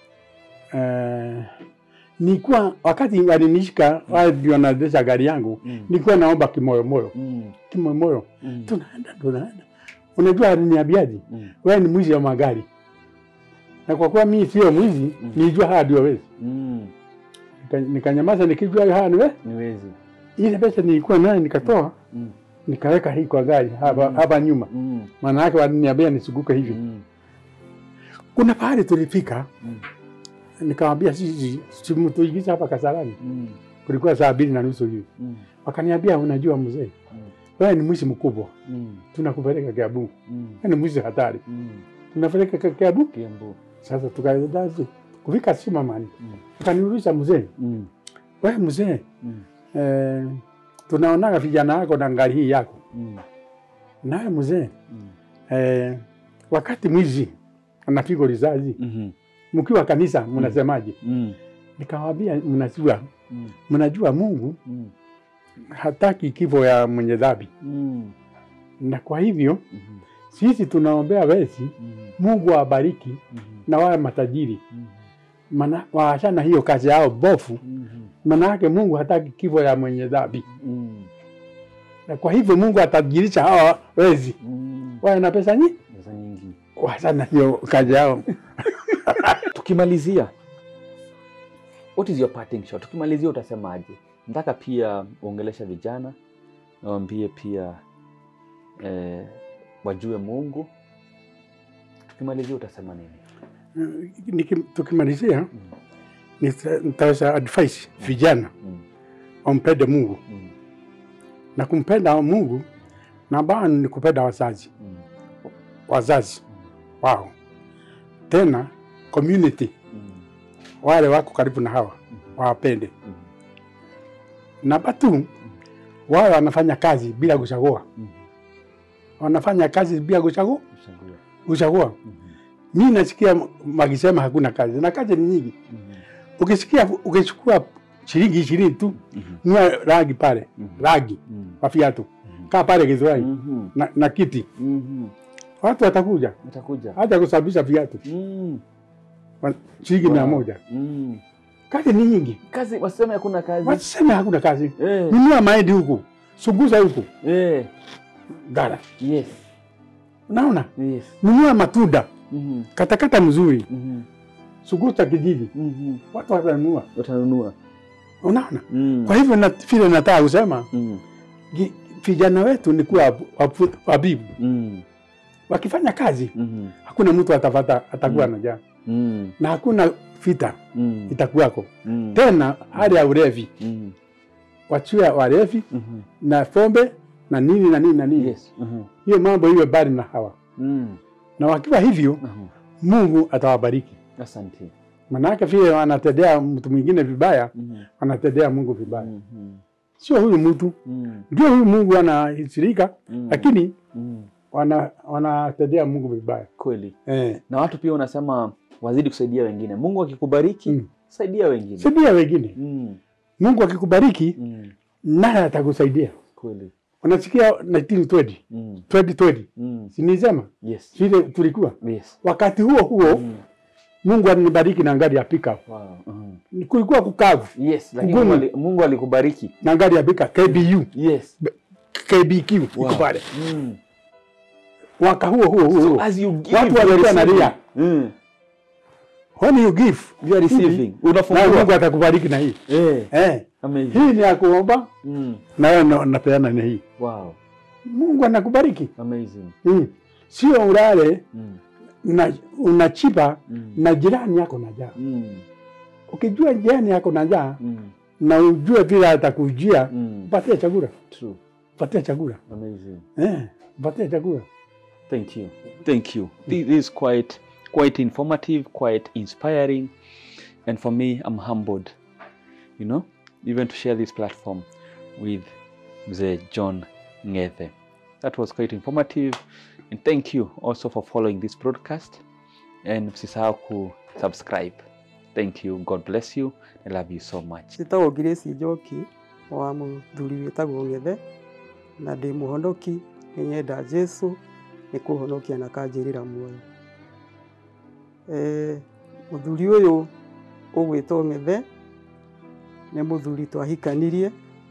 eh, nilikuwa wakati walinishika wale ndio wanaendesha gari yangu, Mm. nilikuwa naomba kimoyomoyo, Mm. kimoyomoyo, Mm. tunaenda tunaenda. Unajua aliniambiaje? Mm. wewe ni mwizi wa magari, na kwa kuwa mimi sio mwizi Mm. nilijua haya ndio wezi, Mm. Nika- nikanyamaza nikijua haya ni wezi. Ni wezi. Ile pesa nilikuwa nayo nikatoa Mm. nikaweka hii kwa gari hapa, Mm. hapa nyuma, Mm. maana yake waliniambia nisiguke hivi. Mm. Kuna pahali tulifika, Mm. nikamwambia sisi simtuigiza hapa Kasarani, Mm. kulikuwa saa mbili na nusu hivi. Mm. Wakaniambia, unajua mzee, Mm. wewe ni mwizi mkubwa, Mm. tunakupeleka Kiambu. Mm. Wewe ni mwizi hatari, Mm. tunapeleka Ki- Kiambu. Kiambu. Sasa tukaenda kufika Simamani, Mm. akaniuliza mzee, Mm. wewe mzee, Mm. eh, tunaonaga vijana wako na ngari hii yako, Mm. nawe mzee, Mm. eh, wakati mwizi anapigwa risasi Mhm. mkiwa kanisa mnasemaje? Mm. Nikamwambia, mnajua Mm. mnajua Mungu Mm. hataki kifo ya mwenye dhambi, Mm. na kwa hivyo Mhm. sisi tunaombea wezi, Mhm. Mungu awabariki Mhm. na wawe matajiri, Mhm. maana waachana hiyo kazi yao bofu, Mhm. maana yake Mungu hataki kifo ya mwenye dhambi, Mm. na kwa hivyo Mungu atajirisha hawa wezi Mm. wawe na pesa nyingi, Pesa nyingi. waachana hiyo kazi yao. Tukimalizia, what is your parting shot? Tukimalizia utasemaje? Nataka pia uongelesha vijana nawambie pia eh, wajue Mungu. Tukimalizia utasema nini? Niki- Tukimalizia Mm. nita- nitaweza advice vijana Mm. wampende Mungu Mm. na kumpenda Mungu na baa ni kupenda wazazi Mm. wazazi wao, tena community Mm. wale wako karibu na hawa Mm. wawapende. Mm. Namba tu wao wanafanya kazi bila kuchagua, Mm. wanafanya kazi bila kuchagua Uchague. kuchagua. Mhm. Mi nasikia wakisema hakuna kazi, na kazi ni nyingi. Mhm. Ukisikia ukichukua shilingi ishirini tu Mhm. nua rangi pale, Mhm. rangi Mhm. kwa viatu, Mhm. kaa pale Githurai Mhm. na, na kiti, Mhm. watu watakuja Utakuja. hata kusababisha viatu Mm. wa- shilingi Wow. mia moja. Mm. Kazi ni nyingi, Kazi waseme hakuna kazi. waseme hakuna kazi. Eh. Nunua mahindi huku, sunguza huku Eh. gara, Yes. unaona, Yes. nunua matunda, Mhm. katakata mzuri, Mhm. sunguza kijiji, Mhm. watu watanunua, Watanunua. unaona. Mm. Kwa hivyo na vile nataka kusema Mm. gi- vijana wetu ni kuwa wabu- wabu- wabibu, Mm. wakifanya kazi Mhm. hakuna mtu atapata atakuwa Mm. na njaa Mm. na hakuna vita Mm. itakuwako Mm. tena. Hali ya ulevi, Mm. wachue walevi Mhm. na pombe na nini na nini na nini, Yes. Mhm. hiyo mambo iwe bali na hawa, Mm. na wakiwa hivyo Mhm. Mungu atawabariki. Asante. Manake vile wanatendea mtu mwingine vibaya, Mhm. wanatendea Mungu vibaya. Mhm. Sio huyu mtu, Mm. ndio huyu Mungu anahusirika, Mm. lakini Mm. wana wanatendea Mungu vibaya Kweli. eh. Na watu pia unasema wazidi kusaidia wengine. Mungu akikubariki, Mm. saidia wengine. Saidia wengine. Mm. Mungu akikubariki Mm. naye atakusaidia. Kweli. Unasikia 1920 Mm. 2020 Mm. sinisema Yes. vile tulikuwa Yes. wakati huo huo Mm. Mungu alinibariki na ngari ya pickup. Wow. Mhm. Ni- Kulikuwa kukavu Yes, lakini Ngumu. Mungu ali- Mungu alikubariki. na ngari ya pickup KBU, Yes. KBQ iko Wow. pale. Mm. mwaka huo huo huo So huo. as you give, watu you are walikuwa receiving. nalia Mm. when you give You are receiving. hivi, na Unafungua. Mungu atakubariki na hii Eh. eh. Amazing. Hii ni ya kuomba Mm. na wewe na- unapeana ni hii, Wow. Mungu anakubariki Amazing. mm. Sio ulale Mm. una, unachipa Mm. na jirani yako na njaa. Mm. Ukijua jirani yako na njaa Mm. na ujue vile atakujia, Mm. patia chakula, True. patia chakula Amazing. eh, patia chakula. Thank you. Thank you. This is quite quite informative, quite inspiring, and for me, I'm humbled. You know, even to share this platform with Mzee John Ngethe. That was quite informative, and thank you also for following this broadcast. And msisahau ku subscribe. Thank you. God bless you. I love you so much. njĩtagwo Grace Njoki wa mũthuri wĩtagwo Ng'ethe na ndĩ mũhonoki nĩ nyenda Jesu nĩ kũhonokia na kanjĩrĩra muoyo e, mũthuri ũyũ ũgwĩtwo Ng'ethe nĩ mũthuri twahikanirie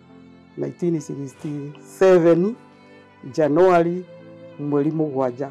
1967 Januari mweri mũgwanja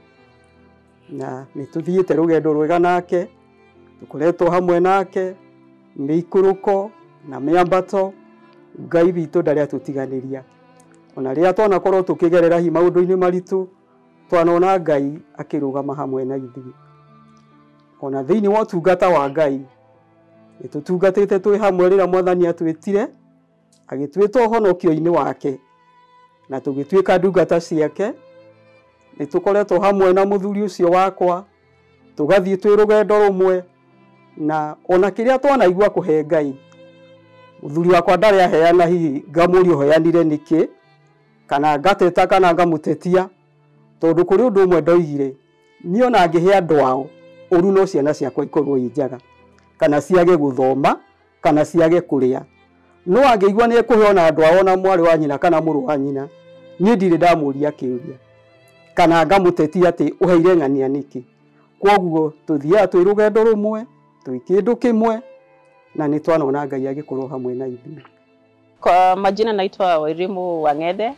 na nĩ tũthiĩte rũgendo rwega nake tũkoretwo hamwe nake mĩikũrũko na mĩambato ngai witũ ndarĩ atũtiganĩria ona rĩrĩa twanakorwo tũkĩgerera hi maũndũ-inĩ maritũ twanona ngai akĩrũgama hamwe na ithuĩ ona thĩinĩ wa ũtungata wa ngai nĩ tũtungatĩte twĩ hamwe rĩrĩa mwathani atwĩtire agĩtwĩta ũhonokio-inĩ wake na tũgĩtuĩka ndungata ciake nĩ tũkoretwo hamwe na mũthuri ũcio wakwa tũgathiĩ twĩ rũgendo rũmwe na ona kĩrĩa twanaigua kũhe ngai mũthuri wakwa ndarĩ aheana hihi ngamũria ũheanire nĩkĩ kana ngateta kana ngamũtetia tondũ kũrĩ ũndũ ũmwe ndoigire niĩ ona ngĩhe andũ ao ũru no ciana ciakwa ikorwo i njaga kana ciage gũthoma kana ciage kũrĩa no angĩigua nĩ ekũhe ona andũ ao na mwarĩ wa nyina kana mũrũ wa nyina niĩ ndirĩ ndamũria kĩũria kana ngamũtetia atĩ ũheire ng'ania nĩkĩ kwoguo tũthiaga twĩ rũgendo rũmwe twĩ kĩndũ kĩmwe na nĩ twanona ngai agĩkorwo hamwe na ithuĩ Kwa majina naitwa Wairimu Wang'ethe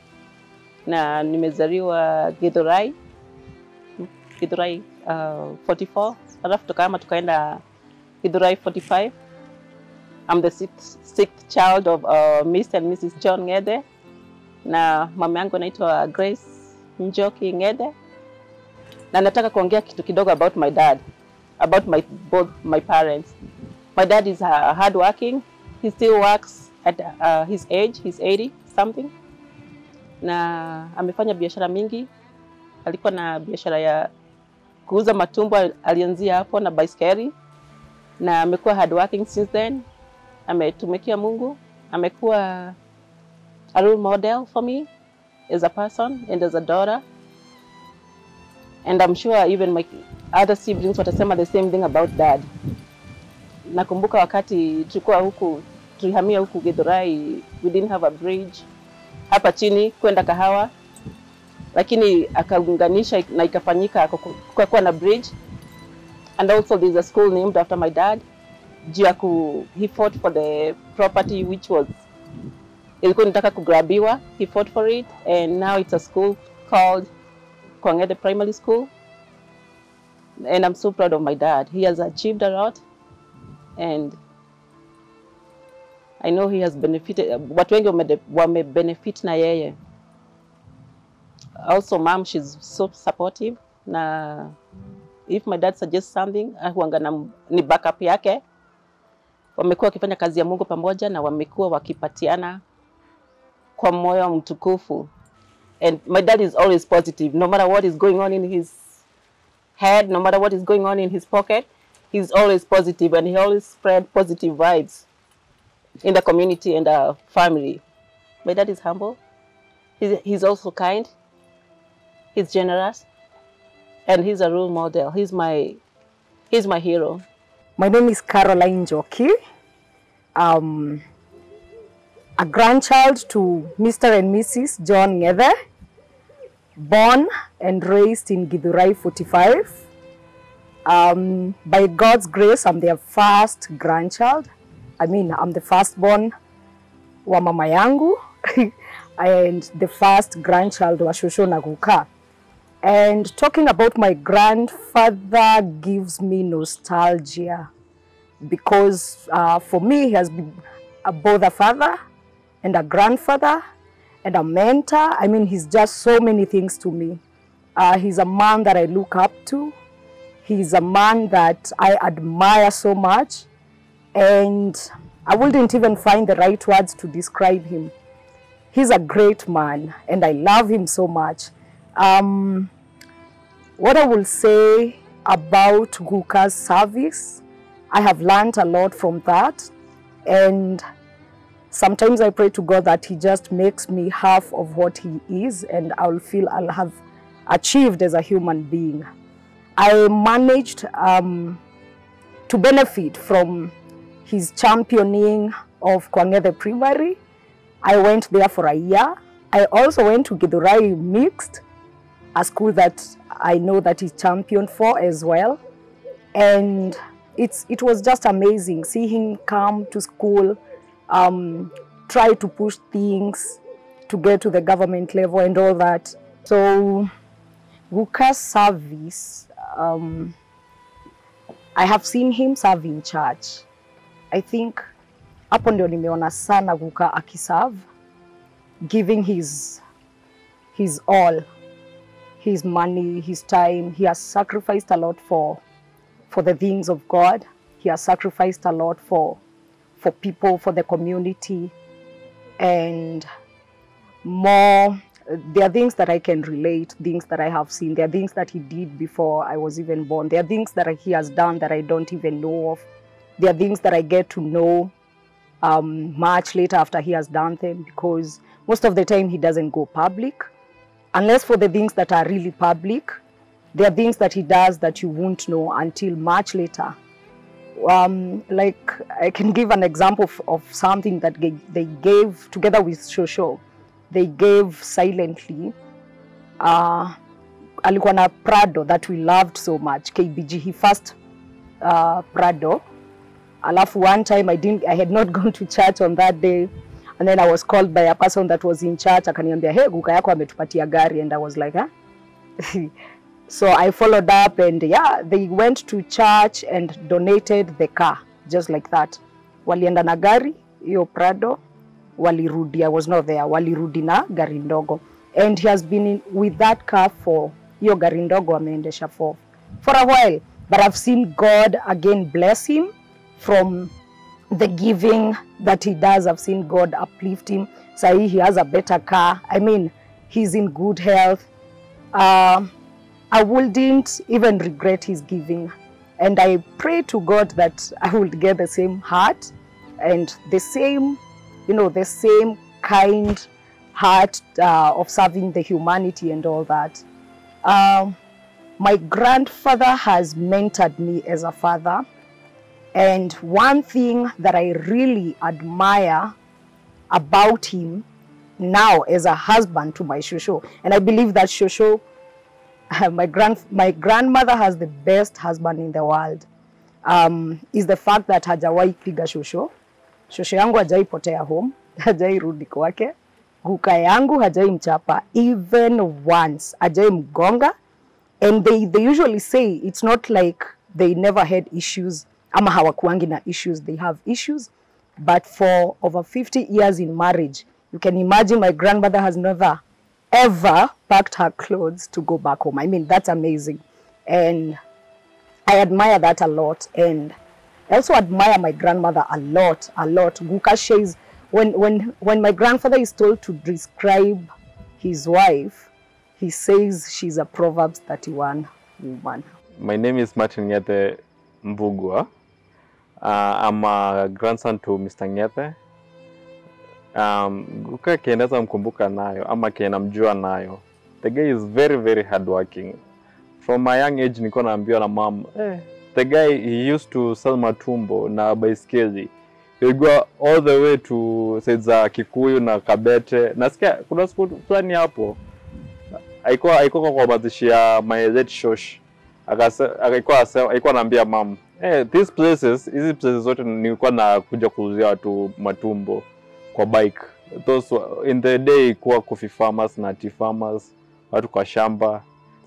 na nimezaliwa Githurai Githurai uh, 44 alafu tukahama tukaenda Githurai 45 I'm the sixth, sixth child of uh, Mr. and Mrs. John Ng'ethe na mama yangu anaitwa Grace Njoki Ng'ethe na nataka kuongea kitu kidogo about my dad about my both my parents my dad is uh, hardworking he still works at uh, his age he's 80 something na amefanya biashara mingi alikuwa na biashara ya kuuza matumbo alianzia hapo na baiskeli na amekuwa hardworking since then ametumikia mungu amekuwa a role model for me as a person and as a daughter and i'm sure even my other siblings watasema the same thing about dad nakumbuka wakati tulikuwa huku tulihamia huku Githurai, we didn't have a bridge hapa chini kwenda Kahawa, lakini akaunganisha na ikafanyika kukakuwa na bridge and also there's a school named after my dad juu ya ku he fought for the property which was ilikuwa inataka kugrabiwa he fought for it and now it's a school called Kwang'ethe Primary School and I'm so proud of my dad he has achieved a lot and I know he has benefited, watu wengi wame, wame benefit na yeye. Also mom, she's so supportive na if my dad suggests something, huanga na ni backup yake. Wamekuwa wakifanya kazi ya Mungu pamoja na wamekuwa wakipatiana kwa moyo mtukufu. And my dad is always positive, no matter what is going on in his head, no matter what is going on in his pocket, he's always positive and he always spread positive vibes in the community and our family. My dad is humble. He's, he's also kind. He's generous, and he's a role model. He's my he's my hero. My name is Caroline Joki. Um, a grandchild to Mr. and Mrs. John Ng'ethe, born and raised in Githurai 45. Um, by God's grace, I'm their first grandchild. I mean, I'm the firstborn wa mama yangu and the first grandchild wa shosho na kuka. And talking about my grandfather gives me nostalgia because uh, for me, he has been a, both a father and a grandfather and a mentor. I mean, he's just so many things to me. Uh, he's a man that I look up to. He's a man that I admire so much. And I wouldn't even find the right words to describe him. He's a great man, and I love him so much. Um, what I will say about Guka's service, I have learned a lot from that. And sometimes I pray to God that He just makes me half of what He is, and I'll feel I'll have achieved as a human being. I managed um, to benefit from his championing of Kwang'ethe Primary. I went there for a year. I also went to Githurai Mixed, a school that I know that he's championed for as well. And it's, it was just amazing. See him come to school, um, try to push things to get to the government level and all that. So Guka's service, um, I have seen him serve in church. I think hapo ndio nimeona sana Guka akiserve, giving his, his all, his money, his time. He has sacrificed a lot for, for the things of God. He has sacrificed a lot for, for people, for the community, and more there are things that I can relate, things that I have seen. There are things that he did before I was even born. There are things that he has done that I don't even know of. There are things that I get to know um, much later after he has done them because most of the time he doesn't go public. Unless for the things that are really public, there are things that he does that you won't know until much later. Um, like I can give an example of, of something that they, they gave together with Shosho they gave silently uh, alikuwa na Prado that we loved so much KBG he first uh, Prado alafu one time I didn't I had not gone to church on that day and then I was called by a person that was in church akaniambia hey guka yako ametupatia gari and I was like huh? so I followed up and yeah they went to church and donated the car just like that walienda na gari hiyo Prado walirudi I was not there walirudi na gari ndogo and he has been in, with that car for hiyo gari ndogo ameendesha for for a while but I've seen God again bless him from the giving that he does I've seen God uplift him sahi he has a better car I mean he's in good health uh, I wouldn't even regret his giving and I pray to God that I will get the same heart and the same you know, the same kind heart uh, of serving the humanity and all that. Um, my grandfather has mentored me as a father. And one thing that I really admire about him now as a husband to my Shosho, and I believe that Shosho, my, grand, my grandmother has the best husband in the world, um, is the fact that hajawahi piga Shosho. Shosho yangu hajai potea home, hajai rudi kwake. Guka yangu hajai mchapa even once, hajai mgonga. And they, they usually say it's not like they never had issues ama hawakuangi na issues, they have issues. But for over 50 years in marriage, you can imagine my grandmother has never ever packed her clothes to go back home. I mean, that's amazing. And I admire that a lot. And I also admire my grandmother a lot, a lot. Guka says, when, when, when my grandfather is told to describe his wife, he says she's a Proverbs 31 woman. My name is Martin Nyete Mbugua. Uh, I'm a grandson to Mr. Nyete. Um, Guka kiendeza mkumbuka nayo ama kienamjua nayo. The guy is very very hardworking. From my young age nilikuwa naambiwa na mom, eh, the guy he used to sell matumbo na baiskeli He'll go all the way to side za Kikuyu na Kabete. Nasikia kuna siku fulani hapo alikuwa alikuwa kwa mazishi ya my late shosh akasa alikuwa asema alikuwa anaambia mam eh these places hizi places zote nilikuwa na kuja kuuzia watu matumbo kwa bike those were- in the day kuwa coffee farmers na tea farmers watu kwa shamba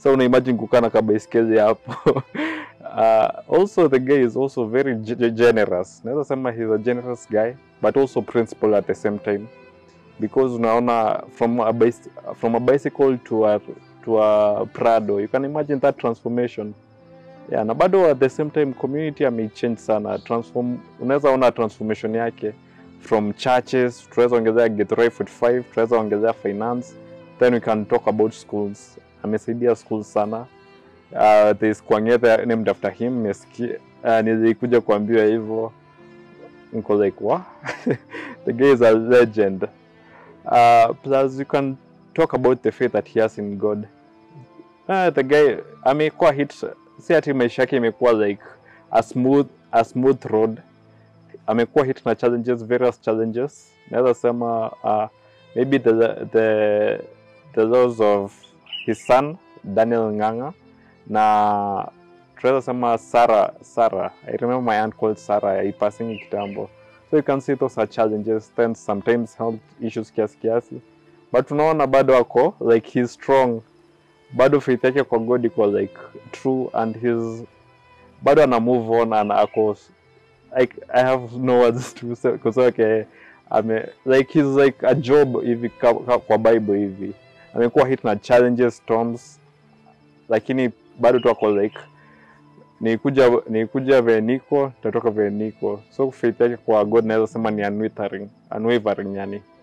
so una imagine kukaa na kabaiskeli hapo uh, also the guy is also very ge- ge- generous naweza sema he's a generous guy but also principled at the same time because unaona from a, bicy- from a bicycle to a, to a prado you can imagine that transformation yeah, na bado at the same time community ameichange sana transform unaweza ona transformation yake from churches tunaweza ongezea Githurai 45 tunaweza ongezea finance then we can talk about schools amesaidia schools sana uh, there's Kwang'ethe named after him nimesikia uh, nilikuja kuambiwa hivyo niko like wa the guy is a legend uh, plus you can talk about the faith that he has in God uh, the guy amekuwa hit si ati maisha yake imekuwa like a smooth, a smooth road amekuwa hit na challenges various challenges naweza sema uh, maybe the, the, the loss of his son daniel nganga na tunaweza sema sara sara i remember my aunt called sara ipassingi kitambo so you can see those are challenges then sometimes health issues kiasi kiasi but unaona bado ako like he's strong bado faith yake kwa god iko like true and his bado ana move on and ako I, I have no words to say kusema okay, ame like he's like a job hivi ka- ka- kwa bible hivi amekuwa hit na challenges storms lakini bado tu ako like nikuja nikuja vile niko tatoka vile niko so faith yake kwa god naweza sema ni unwavering unwavering yani